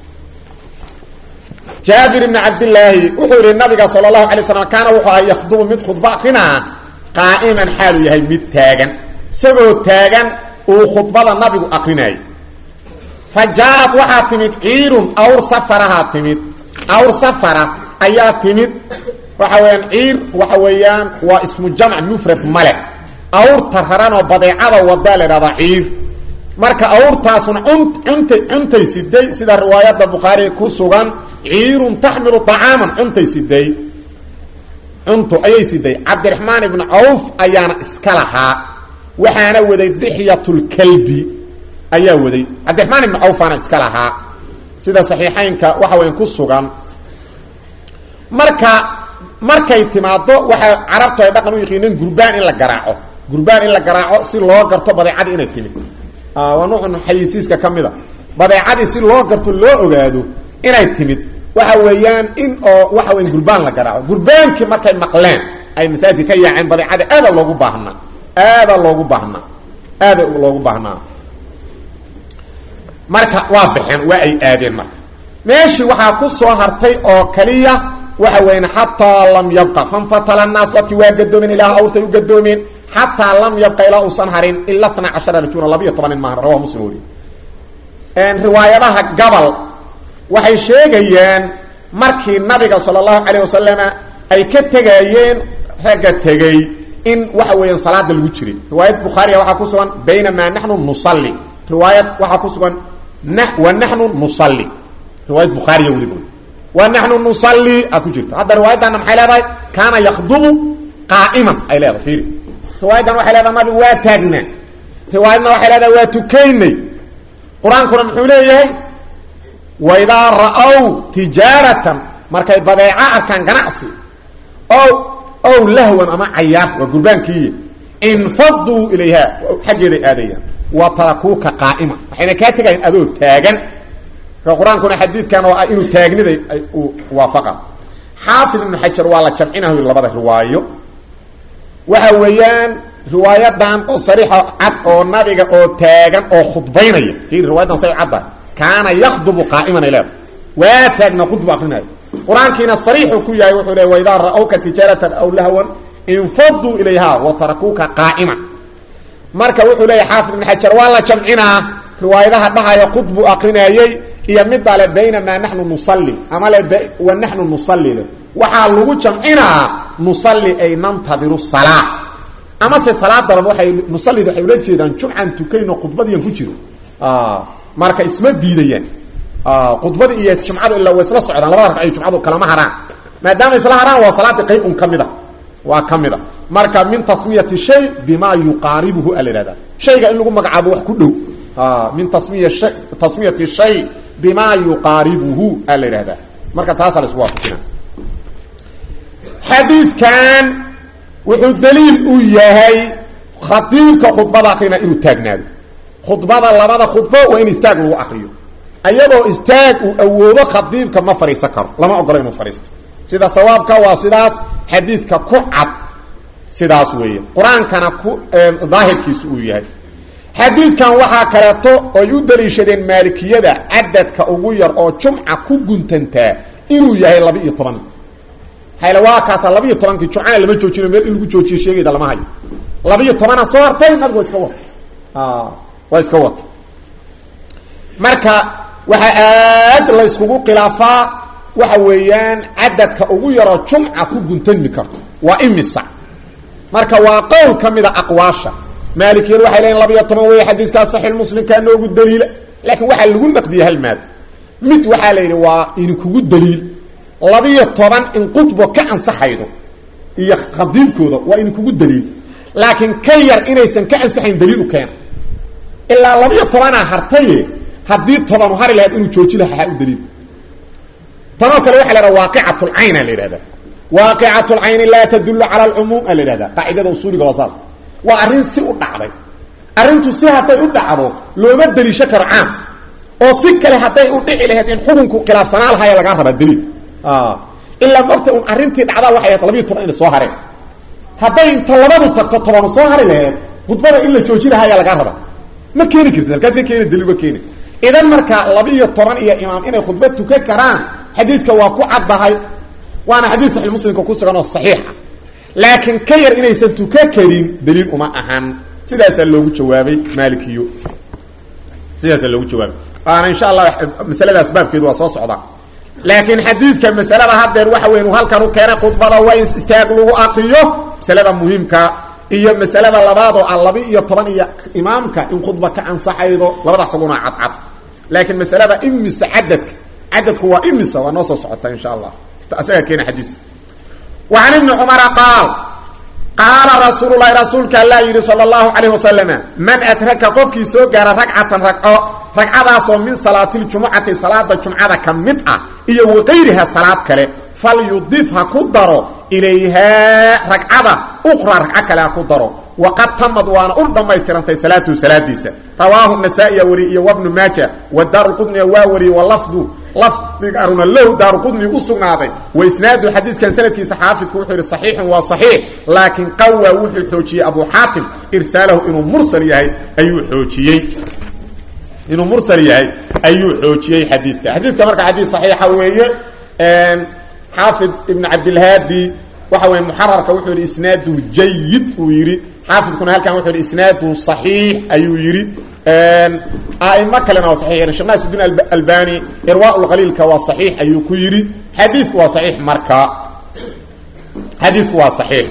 jaabir ibni cabdilaahi wuxuu yihi nabiga sala allahu alay slam kaana wuxuu ahaa yakhdubu mid khudba akrinaa qaa'iman xaalu yahay mid taagan isagoo taagan uu khudbada nabigu akrinayay fa jaa-ad waxaa timid ciirun awr safarahaa timid awr safara ayaa timid waxa weeyaan ciir waxa weeyaan waa ismu jamc mufrad male awrta raran oo badeecada wadaa la ihahdaa ciir marka awrtaasuna untay cuntay siday sida riwaayadda bukhaari ku sugan ciirun taxmilu طacaaman cuntay siday cunto ayay siday cabdiraxmaan ibnu cawf ayaana iska lahaa waxaana waday dixyatulkalbi ayaa waday cabdiraxmaan ibnu cawfaana iska lahaa sida saxiixaynka waxa weyan ku sugan marka markay timaado waxaa carabtu ay dhaqan u yaqiineen gurbaan in la garaaco gurbaan in la garaaco si loo garto badeecadii inay timid waa nuucun xayisiiska ka mid a badeecadii si loo garto loo ogaado inay timid waxa weeyaan in oo waxa weya gurbaan la garaaco gurbaankii markay maqleen ay masaajidka ka yaaceen badeecada aada loogu baahnaa aada loogu baahnaa aada loogu baahnaa marka waa baxeen waa ay aadeen marka meeshii waxaa ku soo hartay oo kaliya waxa weyan xataa lam yabqa fanfatala naas dadkii waa gadoomeen ilaah awrtay u gadoomeen xataa lam yabqa ilaa uusan harin ila tna cashara rajula labiiyo tobanin maahan rawahu muslim weri riwaayadaha gabal waxay sheegayaan markii nabiga sala allahu calayh wasalama ay ka tegayeen ragga tegey in waxa weeyaan salaada lagu jiray riwaayad bukhaariga waxaa ku sugan baynamaa naxnu nusalli riwaayad waxaa ku sugan wa naxnu nusalli riwaayad bukhaariya weliba wa naxnu nusalli a ku jirta hadda riwaayaddaana maxay leedahay kaana yakdubu qaa'iman ay leedahay fiiri riwaayaddan waxay leedahay nabigu waa taagnaa riwaayadna waxay leedahay waa tukaynay qur-aankuna muxuu leeyahay waidaa ra-ow tijaaratan markay badeeco arkaan ganacsi ow ow lahwan ama cayaar waa gurbaankiiy infaduu ilayha xaggeeday aadayaan wa tarakuuka qaa'ima waxayna kaa tegayan adoo taagan qur-aankuna xadiidkan oo ah inuu taagniday uu waafaqa xaafid ibnu xajar waa la jamcinayo labada riwaayo waxa weeyaan riwaayadan oo sariixa cad oo nabiga oo taagan oo khudbaynaya fiiri riwayadan say cadda kaana yakhdubu qaa'iman ay leeda waa taagna khudbu akrinaayo qur-aankiina sariixuu ku yahay wuxuu leey waidaa ra-awka tijaaratan aw lahwan infaduu ilayha wa tarakuuka qaa'iman marka wuxuu leeyahy xaafid ibn xajar waa la jamcinaa riwaayadaha dhahaya khudbu akrinaayey iyo midda le baynamaa naxnu nusalli ama le wa naxnu nusalli le waxaa lagu jamcinaa nusalli ay nantadiru salaa amase salaadaban waay nusallida waxay ula jeedaan jumcan tukayno khudbadiian ku jiro marka isma diidayaan khudbadii iyo jumcadu ilaa way isla socdaan labada ragc ay jumcadu kalama haraan maadaama isla haraan waa salaadii qayb un ka mida waa ka mida marka min tasmiyati shay bima yuqaaribuhu a la ihahda shayga in lagu magacaabo wax ku dhow min tasmiya shay tasmiyati shay bima yuqaaribuhu a la ihahdaa marka taasaa la isku waafajina xadiidkan wuxuu daliil u yahay khadiibka khudbada akrina inuu taagnaado khudbada labada khudbo waa in istaag lagu akriyo ayadoo istaag uu awoodo khadiibka ma fadhiisan karo lama ogola inuu fadhiisto sida sawaabka waa sidaas xadiidka ku cad sidaas weeye qur-aankana ku daahirkiisu uu yahay xadiidkan waxaa kaleeto oy u daliishadeen maalikiyada cadadka ugu yar oo jumca ku guntantaa inuu yahay laba iyo toban hayla waa kaasa laba iyo tobankii jumcana lama joojino meel in lagu joojiyo sheegayda lama hayo laba iyo tobana soo hartay nabigu waa iska wata waa iska wata marka waxaa aad la yskugu khilaafaa waxa weeyaan cadadka ugu yaroo jumca ku guntanmi karto waa imisa marka waa qowl ka mida aqwaasha maalikiyadu waxay leeyiin laba iyo toban wey xadiidkaa saxiix muslimkaa noogu daliila laakiin waxaa lagu naqdiyey hal maad mid waxaa la yidhi waa idinkugu daliil labiyo toban in qudbo ka ansaxaydo iyo khadiibkooda waa idinkugu daliil laakiin ka yar inaysan ka ansaxayn daliil u keena ilaa labiyo tobanaa hartaye haddii tobanu hari lahayd inuu jooji laha u daliil tanoo kale waxa la hahda waaqicatulcayn a la yidhahda waaqicatulcayni laa tadullu cala alcumuum a la yidhahda qaacidada usuuliga waa saas waa arrin si u dhacday arrintu si hadday u dhacdo looma deliisho karo caam oo si kale hadday u dhici lahayd in xukunku khilaafsanaa lahaya lagaa rabaa daliil ilaa mogta un arrintii dhacdaa waxay ahayd labiyo toban inay soo hareen hadday inta labadu tagto tobanu soo hari laheed khudbada in la jooji lahaa ayaa lagaa rabaa ma keeni kartid halkaad ka keeni daliil ma keeni idan marka laba-iyo toban iyo imaam inay khudbad tukan karaan xadiidka waa ku caddahay waana xadiid saxiix muslimka ku sugan oo saxiixa laakiin ka yar inaysan tukan karin daliil uma ahan sidaasaa loogu jawaabay maalikiyo sidaasaa loogu jawaabay waana insha allah masaladaas baabkeedu waa soo socdaa laakiin xadiidka masalada haddeer waxa weyn uu halkan u keenay khudbada waa in istaag lagu akriyo masalada muhiimka iyo masalada labaad oo ah laba iyo toban iyo imaamka in khudba ka ansaxaydo labada xuguna cadcad laakiin masalada imisa cadadka cadadku waa imisa waa noo soo socota insha allah isaga keena xadiis وعن بن cمر قاaل qاaلa رasuuل الlahi rasuulka aلa yihi slى الlaهu عaليه وسلم man أdraka qofkii soo gaara ragcatan ragco ragcadaasoo min salaati اljumucati salaada jumcada ka mid ah iyo وaqayriha salaad kale falyudif ha ku daro ilayhaa ragcada ukra ragco kale ha ku daro waqad tamad waana u dhammaystirantay salaatuhu salaadiisa rawaahu nasaa-iya wari iyo wabnu maaja wa daaruqudniya waa wariyey walafdu lafdigaruna low daaruqudni u sugnaaday wa isnaadu xadiidkan sanadkiisa xaafidku wuxuu yihi saxiixun waa saxiix laakiin qawaa wuxuu xoojiyey abu xaatim irsaalahu inuu mursal yahay ayuu xoojiyey inuu mursal yahay ayuu xoojiyey xadiidka xadiidka marka xadiid saxiixa weeye xaafid ibn cabdilhaadi waxa weye muxararka wuxuu yidhi isnaadu jayid uu yidhi xaafidkuna halkan wuxuu yidhi isnaadu صaxiix ayuu yidhi aimo kalena waa saxiix sheekh naasudin albani irwaa lqaliilka waa saxiix ayuu ku yidhi xadiidku waa saxiix marka xadiidku waa saxiix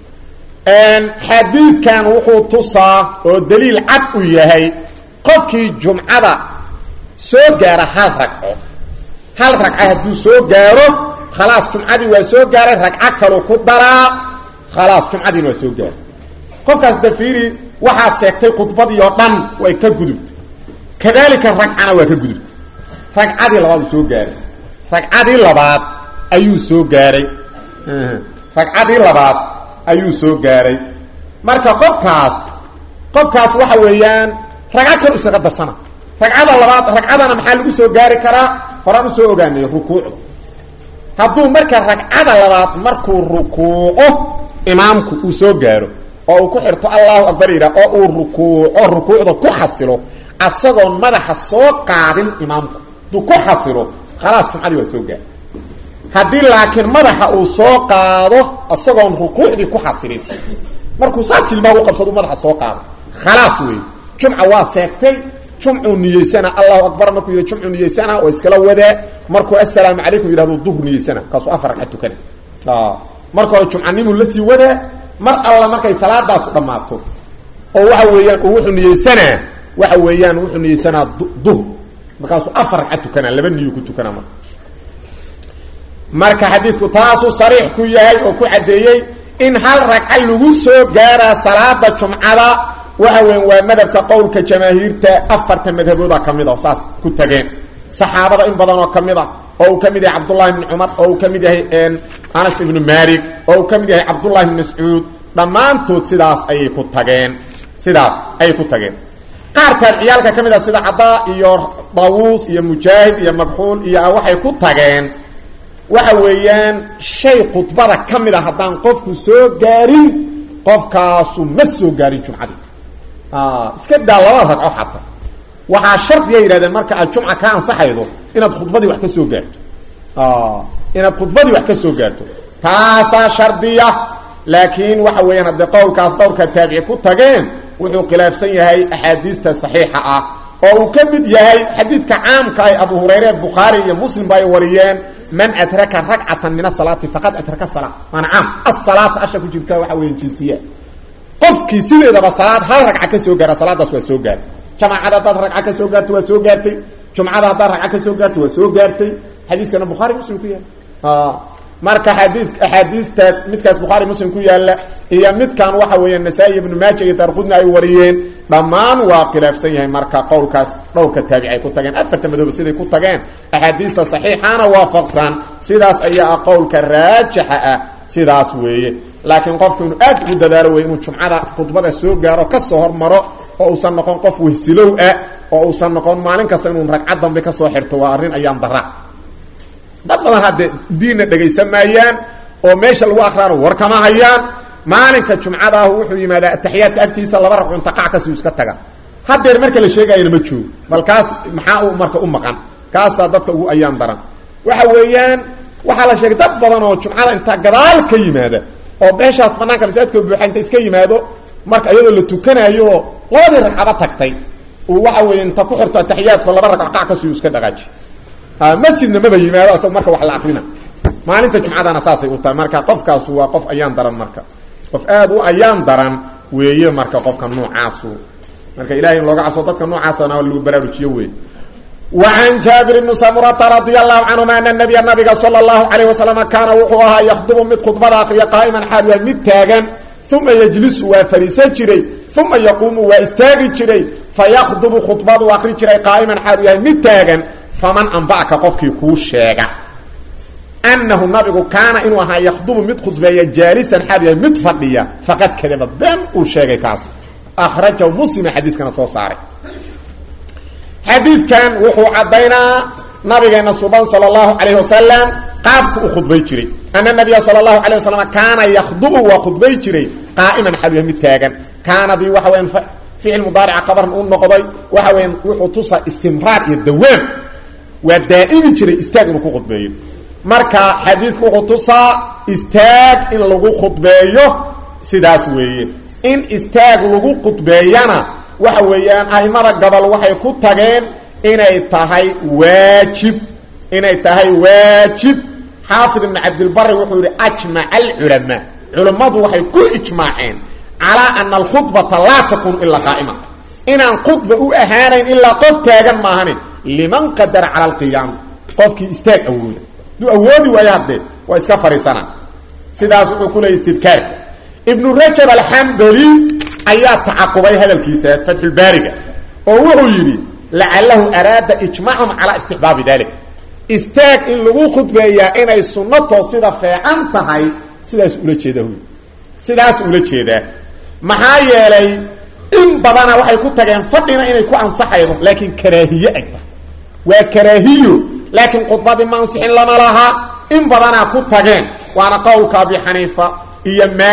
xadiidkan wuxuu tusaa oo daliil cad u yahay qofkii jumcada soo gaara hal ragco hal ragco hadduu soo gaaro khalaas jumcadii waa soo gaaray ragco kaluu ku daraa khalaas jumcadiina waa soo gaaray qofkaas dafiiri waxaa seegtay khudbadii oo dhan way ka gudubtay kadalika ragcana waa ka gudubtay ragcadii labaad uu soo gaaray ragcadii labaad ayuu soo gaaray ragcadii labaad ayuu soo gaaray marka qofkaas qofkaas waxa weeyaan ragco kale iskaga darsana ragcada labaad ragcadana maxaa lagu soo gaari karaa horaan usoo ogaanay rukuucda hadduu marka ragcada labaad markuu rukuuco imaamku uu soo gaaro oo uu ku xirto allahu akbar yidhah oo uu rukuuco rukuucda ku xasilo asagoon madaxa soo qaadin imaamku hadduu ku xasilo khalaas jumcadii waa soo gaar haddii laakiin madaxa uu soo qaado isagoon rukuucdii ku xasilin markuu saas jilbaa u qabsado madaxa soo qaado khalaas wey jumca waa seegtay jumcuu niyeysana allahu akbar markuu yidhi jumcuu niyeysana oo iskala wadaa markuu assalaamu calaykum yidhahdo duhur niyeysana kaasuu afar ragcad tukana marka hore jumcanimuu la sii wadaa mar alla markay salaadaasu dhammaato oo waxa weeyaan uu wuxuu niyeysanaa waxa weeyaan wuxuu niyeysanaa duhur markaasuu afar ragcad tukanaa laba niyu ku tukanaa marka marka xadiidku taasuu sariix ku yahay oo ku caddeeyey in hal ragca lagu soo gaaraa salaada jumcada waxa weyan waa madhabka qowlka jamaahiirta afarta madhabooda ka mid a saas ku tageen saxaabada in badan oo ka mid a oo uu ka mid yahay cabdullahi bni cumar oo uu ka mid yahay anas ibnu malik oo uu ka mid yahay cabdullahi bni mascuud dhammaantood sidaas ayay ku tageen sidaas ayay ku tageen qaar taabiciyaalka ka mid a sida cadaa iyo daawuus iyo mujaahid iyo makxuul iyo waxay ku tageen waxa weeyaan shay khudbada ka mid a haddaan qofku soo gaarin qofkaasu ma soo gaarin jumcadii iska daa laba ragco xataa waxaa shardiga yidhahdeen marka aad jumca ka ansaxaydo inaad khudbadii wax ka soo gaarto inaad khudbadii wax ka soo gaarto taasaa shardiya laakiin waxa weeyaan haddee qowlkaas dhowrka taabici ku tageen wuxuu khilaafsan yahay axaadiista saxiixa ah oo uu ka mid yahay xadiidka caamka ay abu hurayre bukhaari iyo muslim ba ay wariyeen man adraka ragcatan min asalaati faqad adraka sala maana caam asalaata asha ku jirta waxa weya jinsiya qofkii sideedaba salaad hal ragca ka soo gaara salaadaas waa soo gaartay jamaacada haddaad ragca ka soo gaarto waa soo gaartay jumcada haddaad ragca ka soo gaarto waa soo gaartay xadiiskana bukhaari muslim ku yaala marka xadii axaadiistaas midkaas bukhaari muslim ku yaalla iyo midkan waxa weeya nasaa-i ibnu maaja iyo daarqudni ay wariyeen dhammaan waa khilaafsan yahay marka qowlkaas dhowrka taabic ay ku tageen afarta madoobe siday ku tageen axaadiista saxiixana waafaqsan sidaas ayaa ah qowlka raajixa ah sidaas weeye laakiin qofku inuu aad ugu dadaalo wey inuu jumcada khudbada soo gaaro kasoo hormaro oo uusan noqon qof wehsilow ah oo uusan noqon maalin kasta inuu ragcad dambe kasoo xirto waa arrin ayaan dara dad badan hadde diinna dhegaysan maayaan oo meesha lagu akraano war kama hayaan maalinka jumcada ah wuxuu yimaadaa ataxiyaadka agtiisa laba ragco inta qac kasuu iska taga hadeer marka la sheegayana ma joogo bal kaas maxaa u marka u maqan kaasaa dadka ugu ayaan daran waxa weeyaan waxaa la sheegay dad badan oo jumcada inta gadaal ka yimaada oo meeshaas banaanka masaajidka buuxa inta iska yimaado marka iyadoo la tukanayo labadii ragcaba tagtay uu waxa weeye inta ku xirto ataxiyaadko laba ragco qac kasuu iska dhaqaaji masjidna maba yimaado asag marka wax la akrina maalinta jumcadana saasay u tahay marka qofkaasu waa qof ayaan daran marka qof aad u ayaan daran weeye marka qofka noocaasu marka ilahay in looga cabso dadka noocaasana lagu baraarujiyo wey وعن jاaبر بن سمرة رضي الله عنهma أن النبي نaبga sلى الله عليه وسلم كاana wuxuu ahaa يkdب mid khudbada akriya qاaئma xaal waa mid taagan ثuma yجliس waa fariisan jiray ثuma يquumu waa istaagi jiray faykdب khudbadu akri jiray qاaئma xaal yahay mid taagan faman anba'ka qofkii kuu sheega أنahu nabigu kaana inuu ahaa ykdب mid khudbeeya jaalisan xaal yahay mid fadhiya faqad kadaba been uu sheegay kaas أkrajahu mslima xadiiskana soo saaray xadiidkan wuxuu caddaynaa nabigeena suban sala allahu calayhi wasalam qaabku u khudbay jiray ana nabiya sala allahu calayh wasalam kaana yakhdubu waa khudbay jiray qaa'iman xaluya mid taagan kaanadii waxa weyan ficil mudaarica qabaran u noqday waxa weyan wuxuu tusaa istimraar iyo dawaam waa daa'imi jiray istaag inuu ku khudbeeyo marka xadiidku wuxuu tusaa istaag in lagu khudbeeyo sidaas weeye in istaag lagu khudbeeyana waxa weeyaan aimada gobol waxay ku tageen inay tahay waajib inay tahay waajib xaafid ibn cabdilbari wuxuu yihi ajmaca alculamaa culammadu waxay ku ijmaaceen calaa ana alkhudbata laa takunu ilaa qaa'ima inaan khudba u ahaanayn ilaa qof taagan maahane liman qadara cala alqiyaam qofkii istaag awooda haduu awoodi waayo haddee waa iska fadhiisana sidaas wuxuu ku leeyay istidkaarka ibnu rajab alxambali ayaa tacaqubay hadalkiisa fatxulbaariga oo wuxuu yidhi lacalahu araada ijmaacum calaa istixbaabi dalik istaag in lagu khudbeeyaa inay sunnatoo sida feecan tahay sidaas ula jeedaa huy sidaas ula jeedaa maxaa yeelay in badana waxay ku tageen fadhina inay ku ansaxaydo laakiin karaahiye ay tahay waa karaahiyo laakiin khudbadii ma ansixin lama laha in badanaa ku tageen waana qowlka abi xaniifa iyo maalik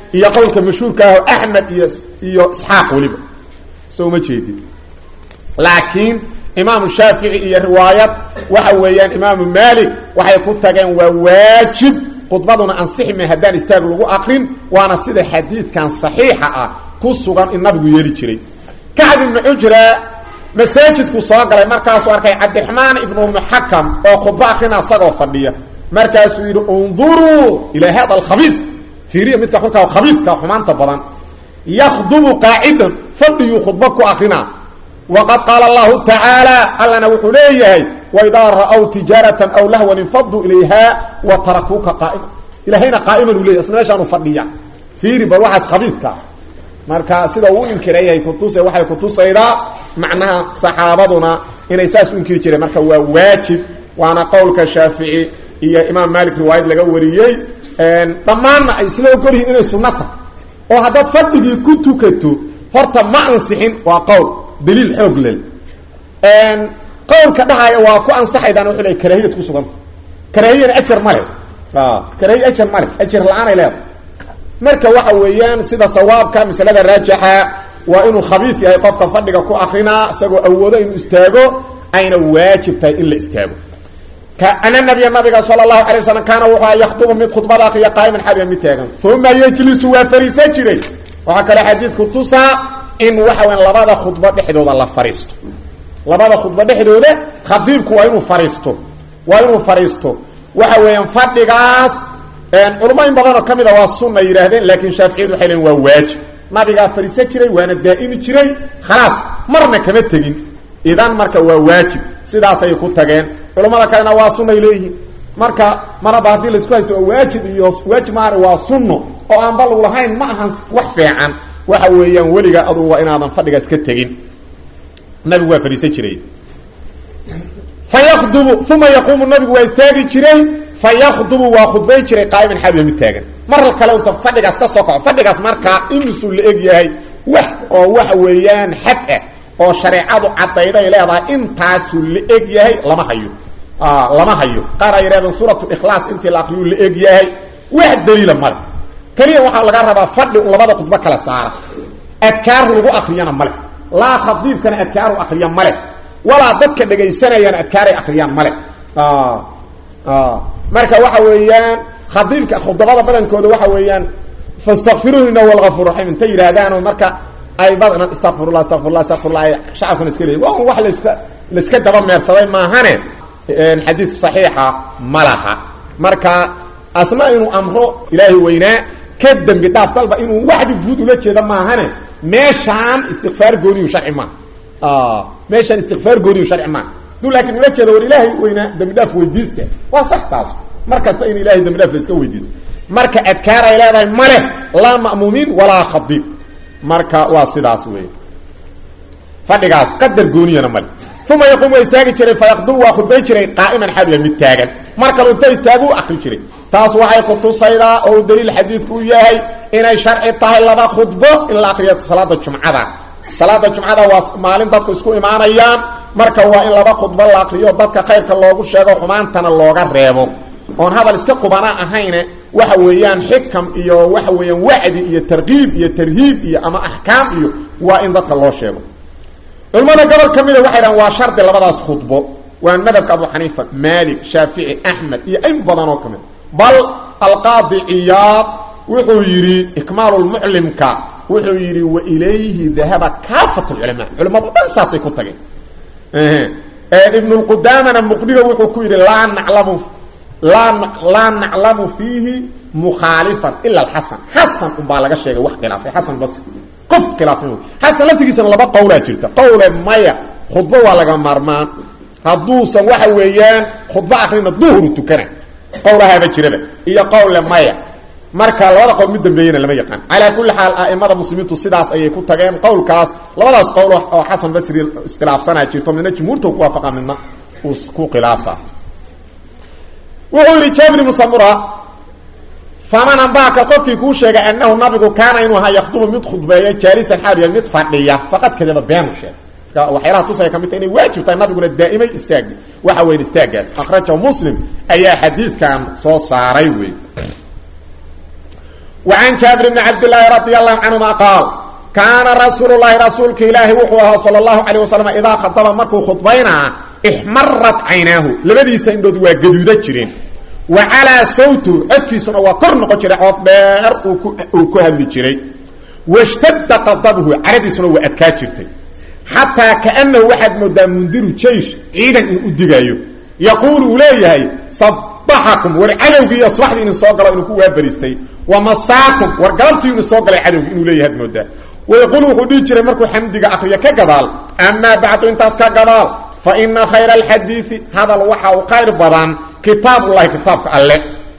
iyo qowlka mashhuurka aho axmed iyo iyo isxaaq weliba so uma jeedin laakiin imaamu shaafici iyo riwaayad waxa weeyaan imaamu maalik waxay ku tageen waa waajib khudbaduna ansixime haddaan istaag lagu akrin waana sida xadiidkan saxiixa ah ku sugan in nabigu yeeli jiray kacb ibnu cujra masaajidku soo galay markaasuu arkay cabdiraxmaan ibnu muxakam oo khudbo akrina isagoo fadhiya markaasuu yidhi unduruu ilaa hada alkhabiif fiiriya midka xunkaa khabiifka xumaanta badan yakhdubu qaacidan fadhiyuu khudbo ku akrinaa waqad qaala allahu tacaala allana wuxuu leeyahay waidaa ra'w tijaaratan aw lahwan infaduu ilayha wa tarakuuka qaa'ima ilahayna qaa'iman uu leyahy isna meeshaanu fadhiya fiiri bal waxaas khabiifka marka sida uu inkirayay kutuse waxay kutusaydaa macnaha saxaabaduna inay saas u inkiri jireen marka waa waajib waana qowlka shaafici iyo imaam malik riwaayad laga wariyey dhammaanna ay isla ogol yihiin inay sunno tahay oo haddaad fadhigii ku tukato horta ma ansixin waa qowl daliil xoog lel qowlka dhahaya waa ku ansaxaydaan wuxuu leey karaahiyad ku suganta karaahiyana ajar male karaahiya ajar male ajar la-aanay leedahay marka waxa weeyaan sida sawaabka masalada raajixa waa inuu khabiif yahay qofka fadhiga ku akrinaa isagoo awoodo inuu istaago ayna waajib tahay in la istaago ana nabiya nabiga sala allahu alay wasalam kaana wuxua yakhdubu mid khudbada akriya qaa'iman xabiya mid taagan uma yejlisu waa fariisan jiray waxaa kaloo xadiidku tusaa in waxa weya labada khudbo dhexdooda la fariisto labada khudbo dhexdooda khadiibku waa inuu fariisto waa inuu fariisto waxa weeyaan fadhigaas culamo in badanoo ka mida waa sunna yidhaahdeen laakiin shaaficiyadu waxay leein waa waajib nabigaa fariisan jiray waana daa'imi jiray khalaas marna kama tegin idan marka waa waajib sidaasay ku tageen culamada kalena waa sunnay leeyihiin marka maraba haddii laisku haysto waa waajib iyo waajib maana waa sunno oo aan bal lahayn ma ahan wax fiican waxa weeyaan weliga adugu waa inaadan fadhigaas ka tegin nabigu waa fadhiisan jiray fayakdubu uma yaquumu nabigu waa istaagi jiray fayakdubu waa khudbay jiray qaa'iman xabiya mid taagan mar kale unta fadhigaas ka soo kaco fadhigaas markaa imisuu la eg yahay wax oo waxa weeyaan xad ah oo shareecadu caddayday leedahay intaasuu la eg yahay lama hayo lama hayo qaar ay yidhahdeen suuratu ikhlaas intii la akriyuu la eg yahay wax daliila male keliya waxaa laga rabaa fadhi un labada khudbo kala saara adkaar lagu akriyana male laa khadiibkana adkaaru akriya male walaa dadka dhegaysanayana adkaaray akriyaan male marka waxa weeyaan khadiibka khudabada badankooda waxa weeyaan fastakfiruuhu ina huwa algafuur raxiim intay yidhaahdaanoo marka ay badna istakfirullah istakfirullah istakfirullah ay shacabkuna iska leeyihin waa un wax laska laiska daba meersaday maahane xadiid saxiixa ma laha marka asna inuu amro ilaahay weynaa ka dembi dhaaf dalba inuu waxdi guud ula jeeda maahane meeshaan istikfaar gooniyu sharci maaha meeshaan istikfaar gooniyu sharci maaha duu laakiin ula jeeda war ilaahay weynaa dembi dhaaf weydiista waa sax taas mar kasta in ilahay dembi dhaaf la iska weydiisto marka adkaar ay leedahay ma leh laa ma'muumiin walaa khadiib marka waa sidaas wey fadhigaas qadar gooniyana male uma yaquum waa istaagi jiray fayaqdubu waa khudbay jiray qaa'iman xabiya mid taagan mar kalu inta istaagu u akri jiray taas waxay kutusaydaa oo u daliil xadiidku u yahay inay sharci tahay laba khudbo in la akriyo salaada jumcada salaada jumcada waa maalin dadku isku imaanayaan marka waa in laba khudbo la akriyo dadka khayrka loogu sheego xumaantana looga reebo oon hadal iska qubana ahayne waxa weeyaan xikam iyo waxa weeyaan wacdi iyo tarkiib iyo tarhiib iyo ama axkaam iyo waa in dadka loo sheego culimmada gobol ka mida waxay dhahan waa shardi labadaas khudbo waa madhabka abu xaniifa maalik shaafici axmed iyo in badan oo ka mid bal alqaadi ciyaad wuxuu yidhi ikmaalulmuclimka wuxuu yidhi wa ilayhi dahaba kaafat lculamaa culimmadu dhan saasay ku tageen ibnulqudaamana muqdiga wuxuu ku yidhi laa naclamu laa laa naclamu fiihi mukhaalifan ila alxasan xasan unbaa laga sheegay wax khilaafay xasan basri qof khilaafay xasan laftigiisana laba qowlaa jirta qowle maya khudbo waa laga maarmaan hadduusan waxa weeyaan khudbo akrina duhru tukana qowlahaaba jiraba iyo qowle maya marka labada qowl mid dambeeyena lama yaqaan calaa kulli xaal a'imada muslimiintu sidaas ayay ku tageen qowlkaas labadaas qowl oo xasan basri iskhilaafsanaa jirto midna jumhuurta ku waafaqa midna uu ku khilaafa wuxuu yidhi jabri musamura faman ambaaka qofkii kuu sheegay annahu nabigu kaana inuu ahaa yakhdubu mid khudbeeya jaalisan xaaliya mid fadhiya faqad kadaba beenu sheeg waxyaalaha tusaya ka mid ta inay waajib tahay nabiguna daa'imay istaagi waxa weyn istaagaas akhrajahu muslim ayaa xadiidkan soo saaray wey wa can jaabir bni cabdillaahi radi allahu canhuma qaal kaana rasuulu llahi rasuulka ilaahi wuxuu ahaa sala allahu calayh wasalam idaa khadaba markuu khudbaynaa ixmarat caynaahu labadiisa indhood waa gaduuda jireen wa calaa sawtu codkiisuna waa kor noqon jiray cood dheer uu ku hadli jiray washtadda qadabuhu caradiisuna waa adkaa jirtay xataa kaanahu waxaad moodaa mundiru jaysh ciidan in u digaayo yaquulu uu leeyahay sabaxakum war cadowgii iyo subaxdii inin soo galo inuu ku waabariistay wa masaakum war galabtii inu soo galay cadowgii inuu leeyahay ad moodaa wayaquulu wuxuu dhihi jiray markuu xamdiga akriyo ka gadaal amaa bacdu intaas ka gadaal fa ina khayra alxadiidi hadal waxa uu khayr badan kitaabullahi kitaabka alle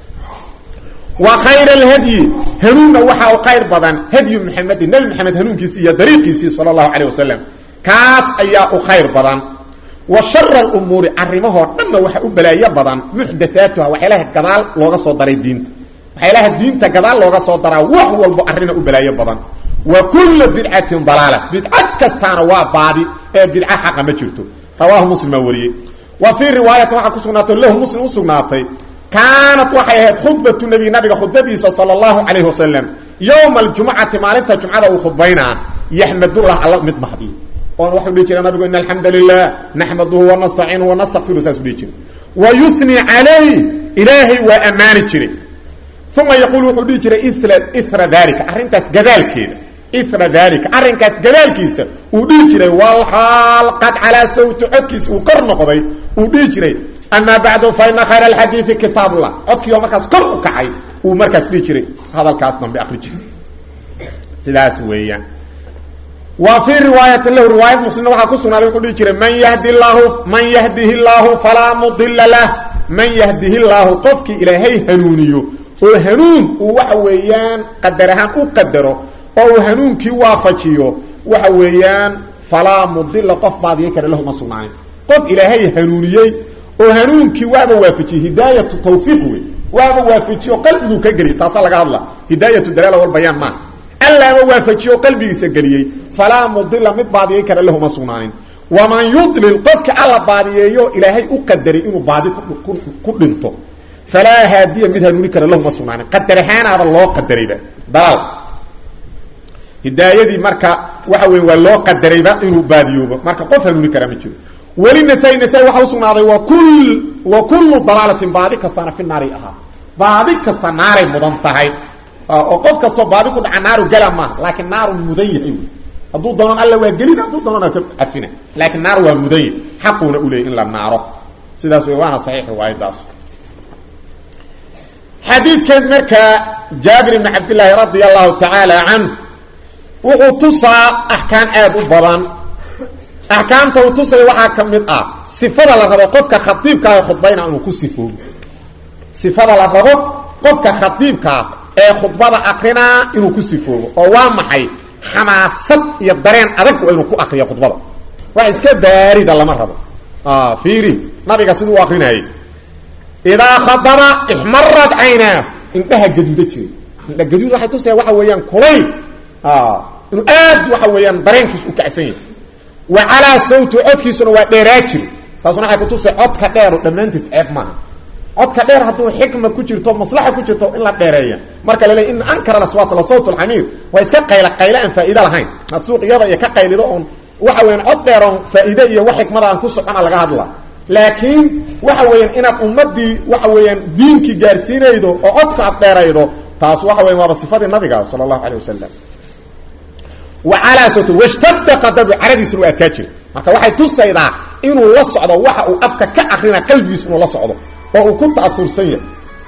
wa khayra alhadyi hanuunna waxa uu khayr badan hadyu maxamedin nebi maxamed hanuunkiisii iyo dariiqiisii sala allahu calayh wasalam kaas ayaa u khayr badan wa shara alumuuri arrimahoo dhanna waxa u balaayo badan muxdathaatuha waxyaalaha gadaal looga soo daray diinta waxyaalaha diinta gadaal looga soo daraa wax walbo arrina u balaayo badan wa kulla bidcatin dalaala bidca kastaana waa baadi ee bidca xaqa ma jirto rawaahu muslim baa wariyey wa fii riwaayatin waxaa ku sugnaatay lahu muslim u sugnaatay kaanat waxay ahayd khudbatu nebi nabiga khudbadiisa sala allahu calayhi wasalam yowma aljumcati maalinta jumcada uu khudbaynaa yaxmadullah alla mid mahdiyo oon waxau dhihi jira nabigu ina alxamda lilah naxmaduhu wanastaciinuhu wanastakfiru saasuu dhihi jiray wa yuni calayh ilaahay waa ammaani jiray uma yaquul wuxuu dhihi jiray ira dalika arrintaas gadaalkeeda ira dalika arrinkaas gadaalkiisa uu dhihi jiray walxaal qad calaa sawti codkiisa uu kor noqday uu dhihi jiray amaa bacdu fa ina khayra alxadiidi kitaabullah codkii oo markaas kor u kacay uu markaas dhihi jiray hadalkaas dambe akri jiray sidaas weeyaan wa fii riwaayatin lahu riwaayad muslimna waxaa ku sugnaaday wuxuu dhihi jiray man yahdi llahu man yahdihi llaahu falaa mudila lah man yahdihi llaahu qofkii ilaahay hanuuniyo oo hanuun uu waxa weeyaan qadar ahaan u qadaro oo uu hanuunkii waafajiyo waxa weeyaan falaa mudila qof baadiya kale lahu ma sugnaanin qof ilaahay hanuuniyey oo hanuunkii waaba waafajiyey hidaayatu tawfiiq wey waaba waafajiyo qalbiguu ka geliyay taasaa laga hadla hidaayatu dalaala walbayaan maaha allaaba waafajiyo qalbigiisa geliyey falaa mudila mid baadiyey kale lahu ma sugnaanin waman yudlil qofka alla baadiyeeyo ilaahay u qadaray inuu baadi ku dhinto falaa haadiya mid hanuuni kara lahu ma sugnaanin qadar ahaanaaba loo qadarayba dalaal hidaayadii marka waxa weya waa loo qadarayba inuu baadiyoobo marka qof hanuuni kara ma jiro weli nasaa-i nasaa-i waxa usugnaaday wa kul wa kullu dalaalatin baadi kastaana fi naaray ahaa baadi kasta naaray mudan tahay oo qof kastoo baadi ku dhaca naaru gala maaha laakiin naaru mudan yahay hadduu doonan alla waa gelina hadduu doonana ka cafina laakiin naar waa mudan yahy xaquuna uleeyay in la naaro sidaas wey waana saxiix riwaayadaas xadiidkan markaa jaabir ibni cabdillaahi radia allahu tacaala canh wuxuu tusaa axkaam aada u badan axkaamta uu tusaya waxaa ka mid ah sifada la rabo qofka khadiibkaaha khudbayna inuu ku sifoobo sifada la rabo qofka khadiibkaa ee khudbada akrinaa inuu ku sifoobo oo waa maxay xamaasad iyo dareen adag waa inuu ku akriyo khudbada wax iska baarida lama rabo fiiri nabiga siduu u akrinayay idaa khadaba ixmarad caynaa indhaha gaduuda jiray indha gaduud waxay tusaya waxa weeyaan kulayl inuu aad waxa weeyaan dareenkiis u kacsan yahay wa calaa sawti codkiisuna waa dheeraa jiri taasuna waxay kutusay codka dheeru dhammaantiis ceeb maaha codka dheer hadduu xikma ku jirto maslaxa ku jirto in la dheereeya marka la leey in ankara aswaat la sawt alxamiir waa iska qayla qayla aan faa'iido lahayn had suuqyada iyo ka qaylido oon waxa weeyaan cod dheer oon faa'iide iyo wax xikmada aan ku socona laga hadla laakiin waxa weeyaan inaad ummadii waxa weeyaan diinkii gaarsiinaydo oo codka aad dheeraydo taas waxa weyan waaba sifadii nabiga sala allahu calay wasalam wa calaa sawti washtadda qadabu caradiisuna waa adkaa jira marka waxay tusaydaa inuu la socdo waxa uu afka ka akrina qalbigiis inuu la socdo oo uu ku ta'aursan yahay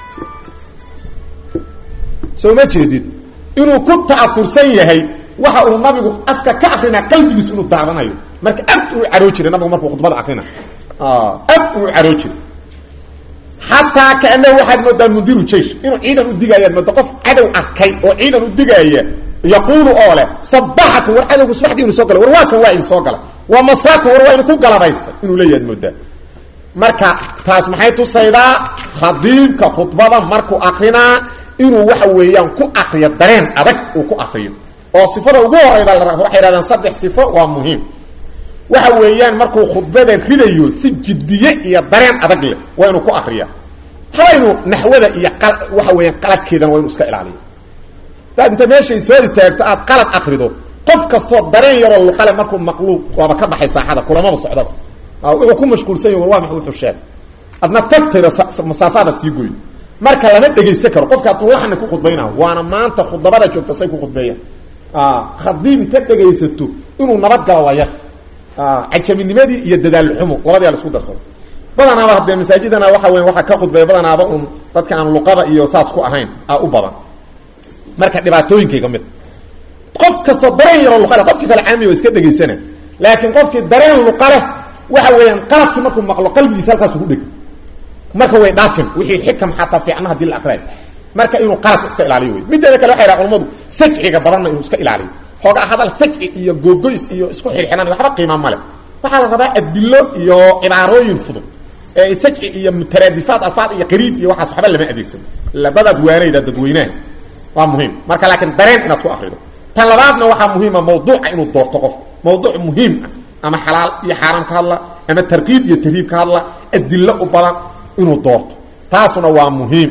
soo ma jeedid inuu ku ta'aursan yahay waxa uu nabigu afka ka akrinaa qalbigiis inuu daadanayo marka ad uu caroo jiray nabigu markuu khudbada akrina ad uu caroo jiray xataa kaanahu waxaad moodaa mundiru jeish inuu ciidan u digaayaad mooda qof cadow arkay oo ciidan u digaaya yaquulu oo leh sabaxakum war cadowgu subaxdii inu soo galay war waa kan waa idin soo galay waa masaakum war waa idinku galabaystay inuu leeyahaad moodaa marka taas maxay tusaydaa khadiibka khudbada markuu akrinaa inuu waxa weeyaan ku akriyo dareen adag uu ku akriyo oo sifada ugu horeyda la waxay yhahdeen saddex sifo waa muhiim waxa weeyaan markuu khudbada ridayo si jiddiye iyo dareen adag leh waa inuu ku akriya haba inuu naxwada iyo waxa weeyaan qaladkeedana waa inuu iska ilaaliyo hadaad inta meeshay soo istaagto aad qalad akrido qof kastoo dareen yaroo luqale markuu maqluuq waaba ka baxay saaxada kulamaba socdaba wuxuu ku mashquulsan yahi war waa maxay wuxuu sheegay adna tagtayba masaafaadaad sii goyn marka lama dhegaysan karo qofka hadduu laxni ku khudbayna waana maanta khudabada joogta say ku khudbeeyaan khadiib inta dhegaysato inuu nabadgalo waa yar cajaminimadii iyo dadaalxumo labadii la isku darsado badanaaba haddee masaajidana waxa weya waxaa ka khudbeeya badanaaba un dadka aan luqada iyo saas ku ahayn a u badan marka dhibaatooyinkayga mid qof kastoo dareen yaroo luqale qofkii kale caamiya waa iska dhegaysana laakiin qofkii dareen luqaleh waxa weeyaan qalabkii markuu maqlo qalbigiisa halkaas ugu dheg marka way dhaafin wixii xikam xataa fiicna hadii la aqriayo marka inuu qaladka iska ilaaliyo wey mideeda kale waxay dhaha culamadu sajciga badanna inuu iska ilaaliyo xoogaa hadal sajci iyo googoys iyo isku xirxinan waxba qiima male waxaa la rabaa adilo iyo cibaarooyin fudud ee sajci iyo mutaraadifaat alfaad iyo qariib iyo waxaas waxba lama adeegsano labadaad waanayda dadweynaha waa muhiim marka laakiin dareen inaad ku akrido tan labaadna waxaa muhiima mawduuca inuu doorto qof mawduuc muhiim ah ama xalaal iyo xaaraam ka hadla ama tarkiib iyo tarhiib ka hadla adilo u badan inuu doorto taasuna waa muhiim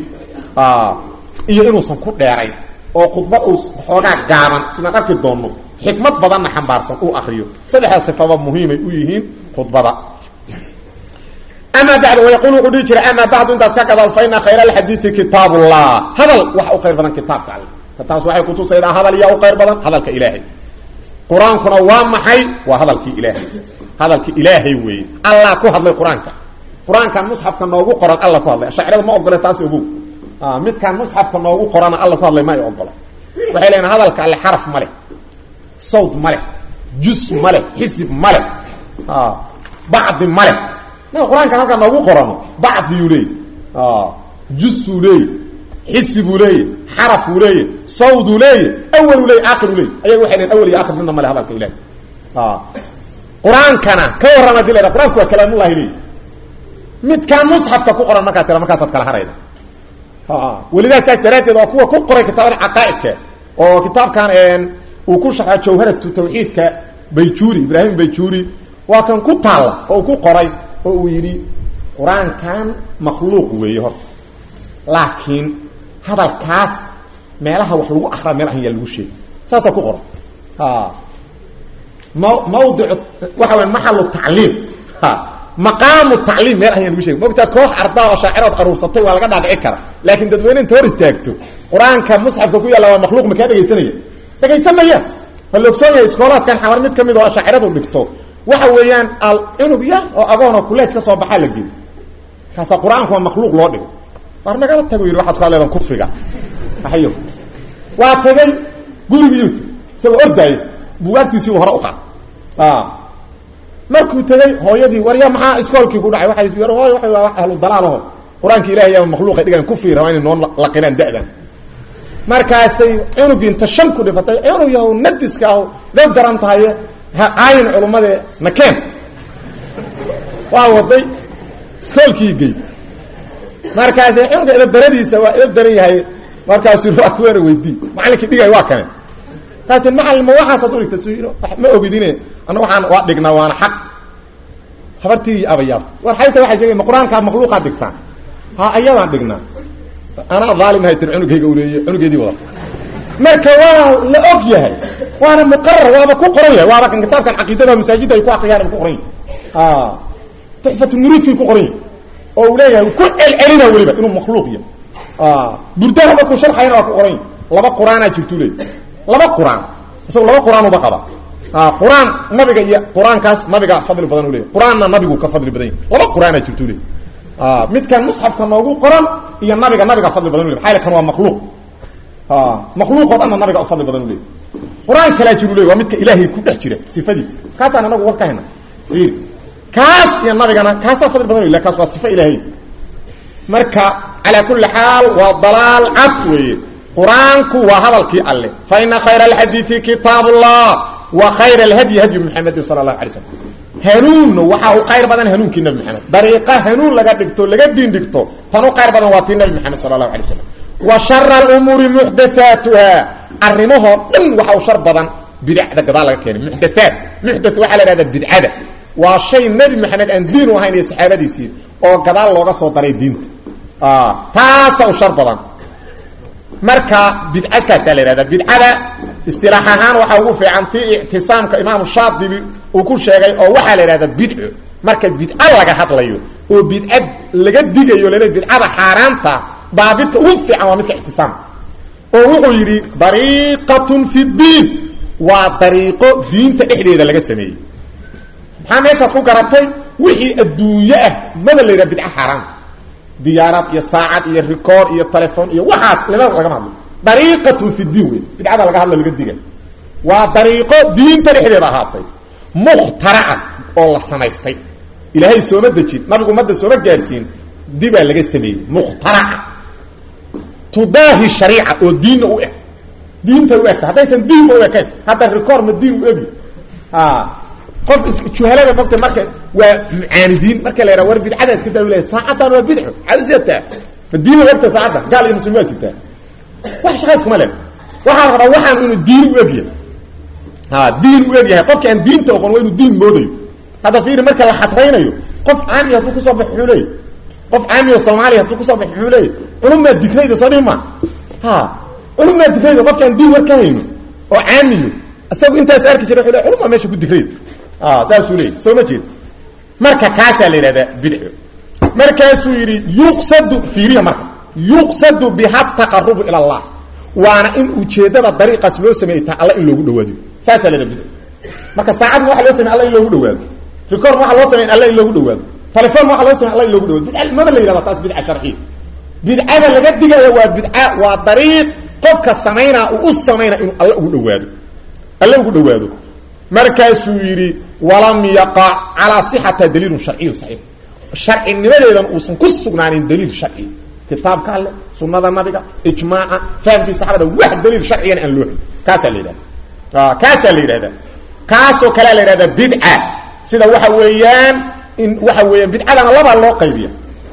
iyo inuusan ku dheerayn oo khudbad uu xoogaa gaaban sidaan arki doonno xikmad badanna xambaarsan uu akriyo saddexdaa sifaba muhiimay u yihiin khudbada amaa bacdu wayaquul wuxuu dhihi jiray amaa bacdu intaas ka gadaal fa ina khayra alxadiidi kitaab ullah hadal waxa u khayr badan kitaabka alle taas waxay kutusaydaa hadal yaa u khayr badan hadalka ilaahay qur-aankuna waa maxay waa hadalkii ilaahay hadalkii ilaahay weeye allah ku hadlay qur-aanka qur-aankan musxafka noogu qoran alla ku hadlay shaacirada ma ogole taas ogow midkaan musxafka noogu qorana alla ku hadlay ma ay ogolo waxay leeyiin hadalka alle xaraf ma leh sawd ma leh jus ma leh xisib ma leh bacdi ma leh ma qur-aankan halkaa noogu qorano bacdiyuu leeyay jusuu leeyay xisibuu leeyay xarafuu leeyay sawduu leeyay awaluu leeyay aakiruu leeyay ayaga waxay leeyiin awal iyo aakir midna ma leh hadalka ilahi qur-aankana ka warrama hadii la yhaha qur-aanku waa kalaamullahi leey midkaan musxafka ku qoran markaa tira markaasaad kala harayda welidaa saas daraaddeed waa kuwa ku qoray kitaabada caqaa'idka oo kitaabkan uu ku sharxa jawharatu tawxiidka bayjuuri ibraahim bayjuuri waa kan ku taalla oo uu ku qoray oo uu yidhi qur-aankan makhluuq weeye horta laakiin hadalkaas meelaha wax lagu akraa meel ahan yaa lagu sheegay saasaa ku qoran m mawdicu waxa weya maxalu tacliim maqaamu tacliim meel ahan yaa lagu shegay mogtaa koox ardaa oo shaacirood aruursatay waa laga dhaadhici kara laakiin dadweyne inta hor istaagto qur-aanka musxafka ku yaalla waa makhluuq makaa dhegaysanaya dhegaysanaya waa la ogsoon yahay iskoolaadkan xamar mid ka mid oo shaaciradu dhigto waxa weeyaan al cunug yar oo agoonoo kuleej ka soo baxaa la geli kaasa qur-aanku waa makhluuq loo dhigo war nagala tago yidhi waxaad ku hadleedan kufriga maxayo waa tagay gurigiyuu isagoo ordaaya bugaagtiisiibu hore u qaad markuu tegey hooyadii warya maxaa iskoolkii ku dhacay waay yar hooy waa waa ahlu dalaalaho qur-aanka ilahay yaa makhluuqa dhigaan kufri rabaa inay noo laqinaan da'dan markaasay cunugii inta shan ku dhifatay cunug yahow nadiska aho dab daran tahaye ha aayin culummadee nakeen waa waday iskoolkii gey markaasay cunuga edab daradiisa waa edab daran yahay markaasuu waa kuweena weydii macallinkii dhigay waa kane taasi macallin ma waxaasaad udhigta s ma ogidine ana waxaan waa dhignaa waana xaq habartii abayaabta war xayta waxay sheegay ma qur-aankaa makhluuqaad dhigtaan ha ayadaan dhignaa anaa dhaalimhay tir cunugayga uleeye cunugeedii wadata marka waa la og yahay waana muqarar waaba ku qoran yahay waaba kan kitaabkan caqiidada masaajidda ay ku aqriyaan ku qoran yahay tuxfatulmuriidkii ku qoran yahay oo uu leeyahay ku celcelina weliba inuu makhluuq yahay burdaha markuu sharxayna waa ku qoran yahay laba qur-aanaa jirtuu leey laba qur-aan isago laba qur-aan uba qaba qur-aan nabiga iyo qur-aankaas nabiga fadli badan u leey qur-aanna nabigu ka fadli badan yahy laba qur-aanaa jirtuu leey midkan musxafka noogu qoran iyo nabiga nabiga fadli badan u ley maaa kan waa makhluuq makhluuqoo dhanna nabiga u fadli badan u leey qur-aan kalaa jiru ley waa midka ilaahay ku dhex jira sifadiisa kaasaan anagu war ka hayna ir kaas iyo nabigana kaasaa fadli badan u kaas waa sifo ilaahay marka calaa kulli xaal waa dalaal cad weeye qur-aanku waa hadalkii alle fa ina khayra alxadiidi kitaab ullah wa khayra alhadyi hadyu muxamedin sala allahu alay slam hanuunna waxaa u qayr badan hanuunkii nabi maxamed dariiqa hanuun laga dhigto laga diin dhigto tan u qayr badan waa tii nabi maxamed sala allahu alay slam wa shara alumuuri muxdathaatuha arrimahoo dhan waxa u shar badan bidacda gadaal laga keenay muxdathaat muxdath waxaa la ihahdaa bidcada waa shay nebi maxamed aan diin u ahayn iyo saxaabadiisii oo gadaal looga soo daray diinta taasa u shar badan marka bidca saasaa la yihahda bidcada istilaax ahaan waxaa ugu fiican tii ictisaamka imaamu shaadibi uu ku sheegay oo waxaa la yidhahda bidco marka bidca laga hadlayo oo bidca laga digayo lale bidcada xaaraanta daabidka ugu fiican waa midka ictisaamka oo wuxuu yidhi dariiqatun fi ddiin waa dariiqo diinta dhexdeeda laga sameeyey maxaa meeshaas ku garatay wixii adduunye ah maba la yidhaha bidca xaaraanta diyaarad iyo saacad iyo record iyo telefon iyo waxaas lama lagama hadlo dariiqatun fi ddiin wey bidcada laga hadla laga diga waa dariiqo diinta dhexdeeda ahaatay mukhtaraca oo la samaystay ilaahay sooma dejin nabigu ummadda sooma gaadhsiin dibaa laga sameeyey mukhtaraca tudaahi shariica oo diinna u eg diinta u egta haddaysan diinba u ekayn hadda record ma diin u egi qof juhalada mogta marka waa mucaanidiin marka la yidhaha war bidcada iska daa laya saacaddan waa bidco maxaad u siataa ma diina ogta saacadda gaal iyo muslim waa sitaa wax shaqa iskuma le waxaa la rabaa waxaan inuu diin u egyahay a diin u egyahay qofki aan diinta oqon waa inuu diin moodayo hadda fiiri marka la xadraynayo qof caami hadduu kusoo bax muxuu leeyay qof caami oo soomaaliya hadduu kusoo bax muxuu leeyay culummaa dikrayda soo dhihi ma ha culummaa dikrayda qofki aan diin war ka hayno oo caamiyo isagu intaas arki jira wuxuu le culummaa meesha ku dikrayda saasuu leeyay soo ma jeed marka kaasaa la yidhahdaa bidco markaasuu yidhi yuqsadu fiiriya marka yuqsadu biha taqarubu ila allah waana in ujeeddada dariiqaas loo sameeyey ta alla in loogu dhawaado saasaa la yidhaha bidco marka saacadma waxa loo samey alla in loogu dhawaado record waxa loo samey alla in loogu dhawaado telefon waxa loo samey alla in loogu dhawaado bidca maba la yidhahda taas bidca sharciya bidcada laga digaya waa bidca waa dariiq qofka samaynaa uu u samaynaa inuu alla ugu dhawaado alla ugu dhawaado markaasuu yidhi walam yaqac calaa sixata daliilun sharciyu saxiix sharcinimadeedan uusan ku sugnaanin daliil sharci kitaabka alle sunada nabiga ijmaaca fahamkii saxaabada wax daliil sharcigana aan loo hay kaasaa la yidhahda kaasaa la yidhahda kaasoo kalea la yidhahda bidca sida waxa weeyaan in waxa weeyaan bidcadana labaa loo qaybiya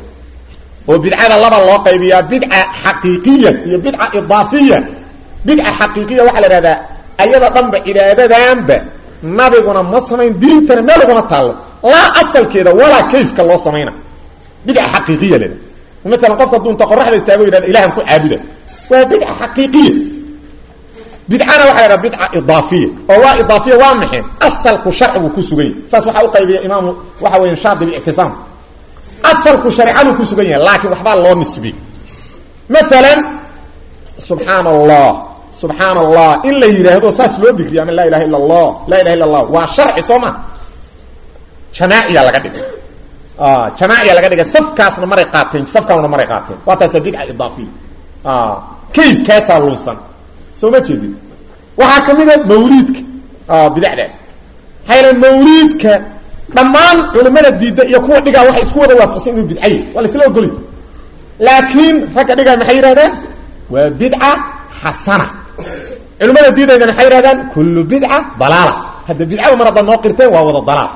oo bidcada laba loo qaybiyaa bidca xaqiiqiya iyo bidca idaafiya bidca xaqiiqiya waxaa la ihahdaa ayada dhanba cibaadadanba nabiguna ma samayn diintana meel uguma taallo laa asalkeeda walaa kayfka loo samayna bidca xaqiiqiya leda maalan qofka dunta qoraxda istaago yidhahda ilahan ku caabuda waa bidca xaqiiqiya bidcana waxa la yhaha bidca idaafiya oo waa idaafiya waa maxay asalku sharcigu ku sugan yahy saas waxaa u qaybiya imaamu waxa weya shaadibi ictisaam asalku shareecaduu ku sugan yahay laakiin waxbaa loo nisbiy maalan subxaan allah subxaan allah in la yidhaahdo saas loo dikriyo ama laa ilaha illa allah laa ilaha illa allah waa sharci soo ma jamaaciya laga dhigay jamaaciya laga dhigay safkaasna maray qaateen safkaanuna maray qaateen waa taasa bidca idaafiya kayfkaasaa lunsan soo ma jeedin waxaa ka mid a mawliidka bidacdaas maxaa yal mawliidka dhammaan culimada diidda iyo kuwa dhigaa waxay isku wada waafaqsan inuu bidcaye waa la isla ogolay laakiin ragga dhigaa maxay yidhahdaan waa bidca xasana culimada diidayna maxay yidhahdaan kullu bidca dalaala hadda bidcada mar haddaad noo qirteen waa wada dalaal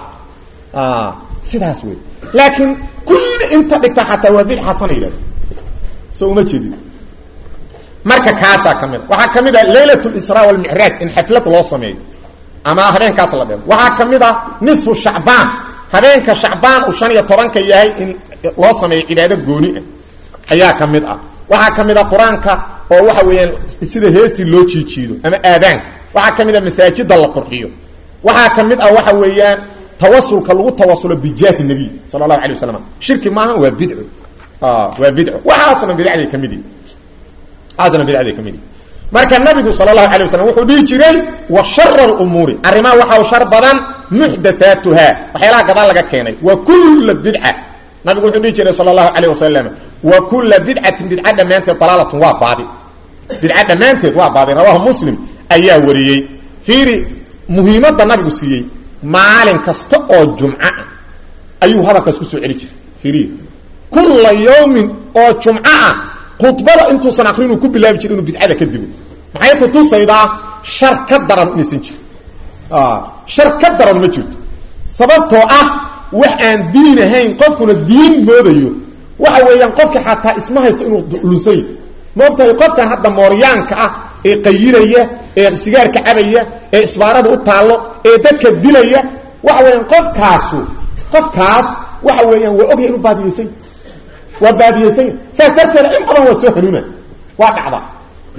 sidaas wey laakiin kulli inta dhigta xataa waa bidca xasana yidhahda so uma jeedin marka kaasaa ka mida waxaa ka mid a laylat lisra walmicraaj in xaflad loo sameeyo ama habeenkaas la dhego waxaa ka mid a nisfu shacbaan habeenka shacbaan uu shan iyo tobanka yahay in loo sameeyo cibaado gooni ah ayaa ka mid ah waxaa ka mid a qur-aanka oo waxa weeyaan sida heestii loo jiijiido ama aadaanka waxaa ka mid a masaajida la qurxiyo waxaa ka mid ah waxa weeyaan tawasulka lagu tawasulo bijaahi nabiy sala allahu alay wasalam shirki maaha waa bidco waa bidco waxaasna bidacday ka mid yihi waxaasna bidacday ka mid yihi marka nabigu sal اlahu alيه waslam wuxuu dhihi jiray wa shara اumuuri arrimaha waxa u shar badan muxdathaatuha waxyaalaha gadaal laga keenay wa kula bidca nabigu wuxuu dhihi jiray sal اlahu alيه wasalam wa kula bidcatin bidca dhammaanteed dalaalatun waa baadi bidca dhammaanteed waa baadi rawahu muslim ayaa wariyey fiiri muhiimadda nabigu siiyey maalin kasta oo jumco ah ayuu hadalkaas kusoo celi jiray fiiriy kula yawmin oo jumco ah khudbada intuusan akrinuu ku bilaabi jira inuu bidcada ka digo maxay kutusaydaa shar ka daran inaysan jirin shar ka daran ma jirto sababtoo ah wax aan diin ahayn qofkuna diin moodayo waxa weeyaan qofka xataa isma haysto inuu lunsan yahy maogtahay qofkan hadda mooryaanka ah ee qayiraya ee sigaarka cabaya ee isbaarada u taallo ee dadka dilaya waxa weeyaan qofkaasu qofkaas waxa weeyaan waa ogya inuu baadiyeysan waa baadiyeysan saas darteeda in badan waa soo hanuuna waa dhacda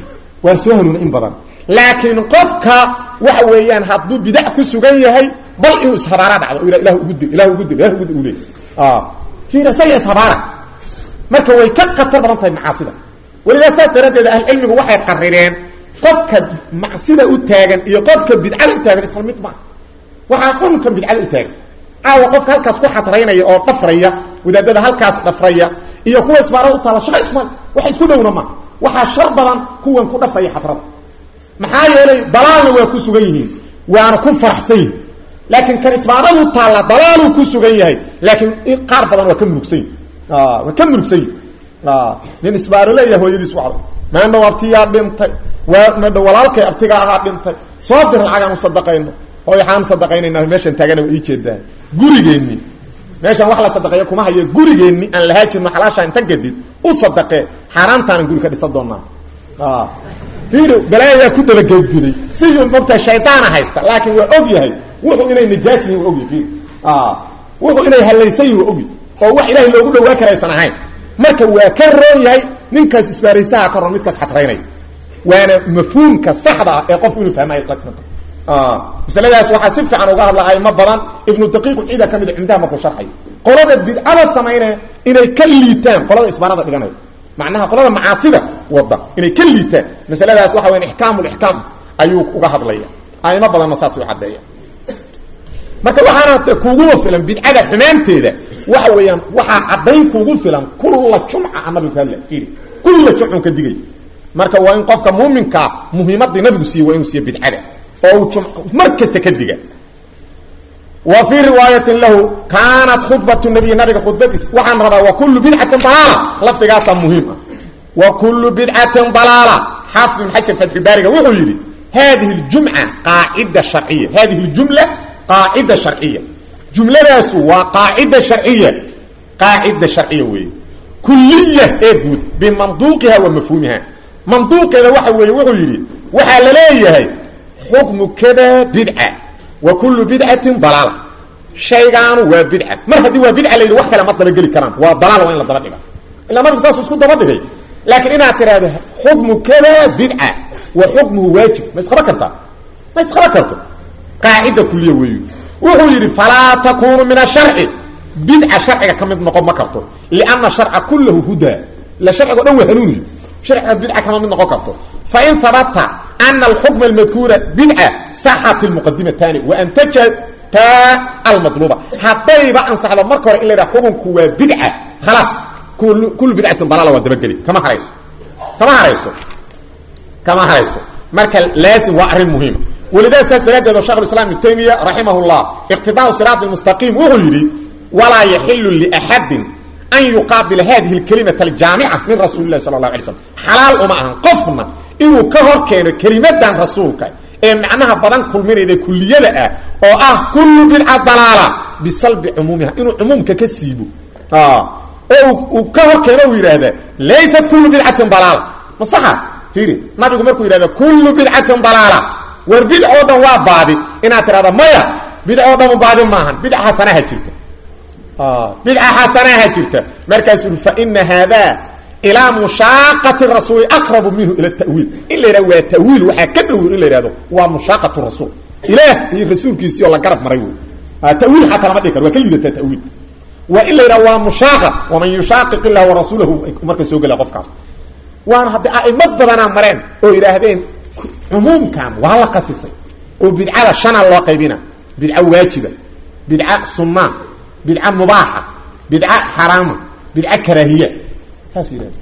waa soo hanuuna in badan laakiin qofka waxa weeyaan hadduu bidac ku sugan yahay bal inuu ishabaara dhacdo o ilah ugu dil ilah ugu dil ilah ugu dil u leey fiir isaga ishabaara marka way ka khatar badan tahay macaasida welidaa saas daraaddeed ahlucilmigu waxay qarireen qofka macsida u taagan iyo qofka bidcada u taagan isla mid maa waxaa xunkan bidcada u taagan caawa qofka halkaas ku xadraynaya oo dhafraya wadaadada halkaas dhafraya iyo kuwa isbaarada u taalla shaqa ismal wax isku dhowna ma waxaa shar badan kuwan ku dhafaya xadrada maxaa yeelay dalaalna waa ku sugan yihiin waana ku faraxsan yihin laakiin kan isbaaradu taalla dalaaluu ku sugan yahay laakiin qaar badan waa ka murugsan yihin waa ka murugsan yihin nin isbaaro leeyahay hooyadiis wacdo maandhow abtiyaa dhintay waa madha walaalkay abtiga ahaa dhintay soo dir lacagaan u sadaqayno oo waxaan sadaqaynayna meeshan taagana waa ii jeedaa gurigeenni meeshaan wax la sadaqeeyo kuma hayo gurigeenni aan lahaa jirno xalaasha inta gadid u sadaqee xaaraantaanan guri ka dhisan doonaa fiiri balaayayaa ku dabagedgiday siduu mogtahay shaydaana haysta laakiin waa og yahay wuxuu inay najaas yihin waa ogyahy fiiri wuxuu inay hallaysan yihin waa ogyahy oo wax ilaahay loogu dhawaa karaysan ahayn marka waa ka roon yahay ninkaas isbaaraysaha ka roon midkaas xadraynaya waana mafhuumka saxda ah ee qofku inuu fahmay masaladaas waxaa si fiican uga hadla aymo badan ibnu daqiiq ciida ka mid cumdaha markuu sharxay qolada bidcada samaynaya inay ka liitaan qolada isbaarada dhiganaya macnaha qolada macaasida wada inay ka liitaan masaladaas waxa weya ixkaamulixkaam ayuu uga hadlaya aymo badanna saas u caddeeya marka waxaana kuuguba filan bidcada xumaanteeda waxa weeyaan waxaa caddayn kuugu filan kulla jumca nabigu ka hadla iri kulla jumcun ka digay marka waa in qofka muuminkaa muhiimadii nabigu siiye waa inuu siiye bidcada oo uu jum mar kasta ka diga wa fii riwaayatin lahu kaanat khudbatu nabiy nabiga khudbadiis waxaan rabaa wa kullu bidcatin dalaala lafdigaasaa muhiim ah wa kullu bidcatin dalaala xaafid ibn xajar fatxibaariga wuxuu yidhi hadihi ljumca qaacida sharciya hadihi ljumla qaacida sharciya jumladaasu waa qaacida sharciya qaacida sharciya weeye kuliya ee guud bimanduuqiha wa mafhuumiha manduuqeeda waxa weeye wuxuu yidhi waxaa la leeyahay xukmu kada bidca wa kullu bidcatin dalaala shaygaanu waa bidca mar haddii waa bidca la yidhi wax kale ma dabageli karaan waa dalaal waa in la daba dhiga ilaa nabigu saasuu isku daba dhigay laakiin inaad tidhaahdo xukmu kada bidca wa xukmuhu waajib ma isqaba kartaa ma isqaba karto qaacida kuliya weeyu wuxuu yidhi falaa takunu min asharci bidca sharciga ka mid noqon ma karto lianna sharca kullahu hudaa ila sharciga o dhan waa hanuuniyo sharciga bidca kama mid noqon karto fain habata ana alxukma almadkuura bidca saxat lmuqadimatani waantajata almadluuba haddayba ansaxdo marka hore in la yidhaha xukunku waa bidca khalaas kullu bidcatin dalaala waa dabageli kama harayso kama harayso kama harayso marka laazim waa arrin muhiima walidaa saas daraaddeed oo shekh islam ibnu taymiya raximah llah iqtidaau siraat mustaqiim wuxuu yidhi walaa yaxilu liaxadin an yuqaabila hadihi lkalimata aljaamica min rasuuli lahi sala allahu alay slam xalaal uma ahan qofna inuu ka hor keeno kelimadan rasuulka ee macnaha badan kulminayda kuliyada ah oo ah kullu bidca dalaala bisalbi cumuumiha inuu cumuumka ka siibo oo uu ka hor keeno uu yidhaahda laysat kullu bidcatin dalaala ma saxa fiiri nabigu markuu yidhahda kullu bidcatin dalaala war bidc oo dhan waa baadi inaad tidhahda maya bidc oo dhan baadi maahan bidc xasanaha jirta bidca xasanaha jirta markaasuu ui faina haada ilaa mushaaqati rasuuli aqrabu minhu ila tawiil in la yidhahdo waa tawiil waxaa ka dhow in la yidhahdo waa mushaaqatu rasuul ilaah iyo rasuulkiisii oo la garab maray wey tawiil xataa lama dhigi karo waa ka liidataa tawiil waa in la yidhahdo waa mushaaqa waman yushaaqiq illah warasuulahu marka soo gela qofkaas waana haddi a'imo badanaa mareen oo yidhaahdeen cumuumkan waa la qasisay oo bidcada shanaa loo qaybina bidca waajiba bidca sunaa bidca mubaaxa bidca xaraama bidca karaahiya saas yidhahda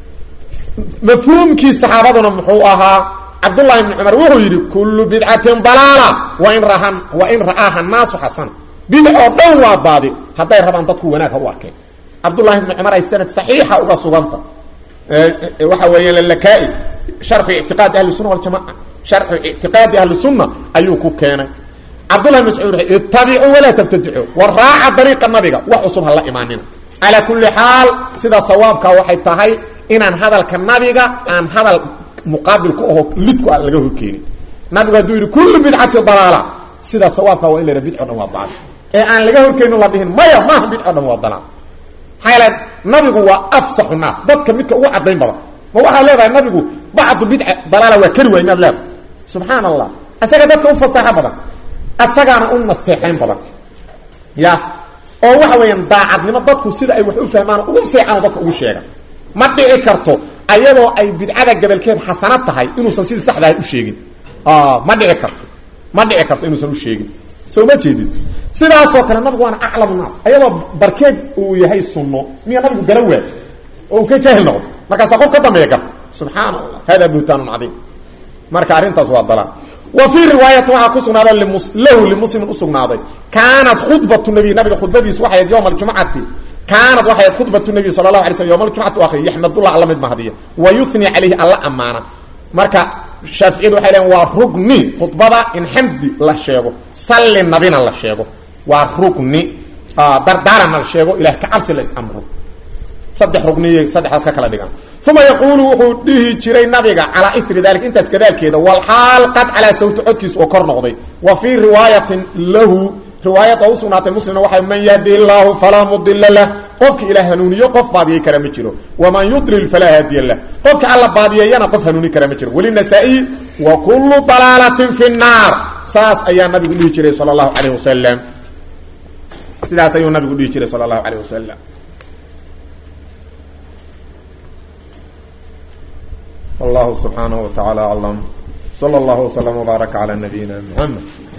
mafhuumkii saxaabaduna muxuu ahaa cabdullahi ibni cumar wuxuu yidhi kullu bidcatin dalaala wain rahan wain ra'aaha naasu xasana bidc oo dhan waa baadi hadday rabaan dadku wanaag ha u arkeen cabdullahi ibni cumar ay sanad saxiixa uga suganta waxa weeya lalakaai sharxu ictiqaadi ahli sunna waljamaca sharxu ictiqaadi ahli sunna ayuu ku keenay cabdullahi mascuud ittabicuu walaa tabtadicuu war raaca dariiqa nabiga wax cusub ha la imaanina calaa kulli xaal sida sawaabka waxay tahay inaan hadalka nabiga aan hadal muqaabil ku aho lidku aan laga horkeenin nabigu hadduu yidhi kullu bidcati dalaala sida sawaabka waa in la yidhaha bidco dhan waa daal ee aan laga horkeenin la dhihin maya maaha bidco dhan waa dalaal maxaa yeele nabigu waa afsaxu naas dadka midka ugu caddayn badan ma waxaad leedahay nabigu bacdu bidca dalaala waa keri waay miyaad leedahay subxaan allah isaga dadka u fasaaxo badan isagaana u nasteexayn badan ya oo waxa weeyaan daacadnimo dadku sida ay wax u fahmaan ugu fiican dadka ugu sheega ma dhici karto ayadoo ay bidcada gabalkeed xasanad tahay inuusan sidii saxdahay u sheegin ma dhici karto ma dhici karto inuusan u sheegin soo ma jeedid sidaasoo kale nabigu waana aclamu naas ayadoo barkeed uu yahay sunno miya nabigu gara waay oo uu ka jaahil noqdo markaasaa qof ka dambeeya gar subxaana allah hada buhtaanun cadiim marka arrintaas waa dalaan wa fii riwaayati waxaa ku sugnaaday lahu limuslimin usugnaaday kaanat khudbatu nabiy nabiga khudbadiisu waxay ahayd yowma aljumcati kaanat waxay ahayd khudbatu nabiy sala allahu alay slm yowma aljumcati u akriya yaxmadullah alla mid mahadiya wa yuhni calayhi alla ammaana marka shaaficiyadu waxay leeyiin waa rugni khudbada in xamdi la sheego salli nabina la sheego waa rugni dardaarana la sheego ilah ka cabsi la is-amro saddex rugniy saddexdaas ka kala dhigan uma yaquulu wuxuu dhihi jiray nabiga calaa iri dalik intaas gadaalkeeda walxaal qad calaa sawti codkiis oo kor noqday wa fii riwaayatin lahu riwaayada u sugnaatay muslimna waxay man yahdi illaahu falaa mudila lah qofka ilaa hanuuniyo qof baadiyey kara ma jiro waman yudlil falaa haadiya lah qofka alla baadiyeeyana qof hanuuni kara ma jiro welinasaa-i wa kullu dalaalatin fi nnaar saas ayaa nabigu dhihi jiray sala allahu calayh wasalam sidaas ayuu nabigu dhihi jiray sala allahu calayh wasalam والله سبحانه وتعالى أعلم صلى الله وسلم وبارك على نبينا محمد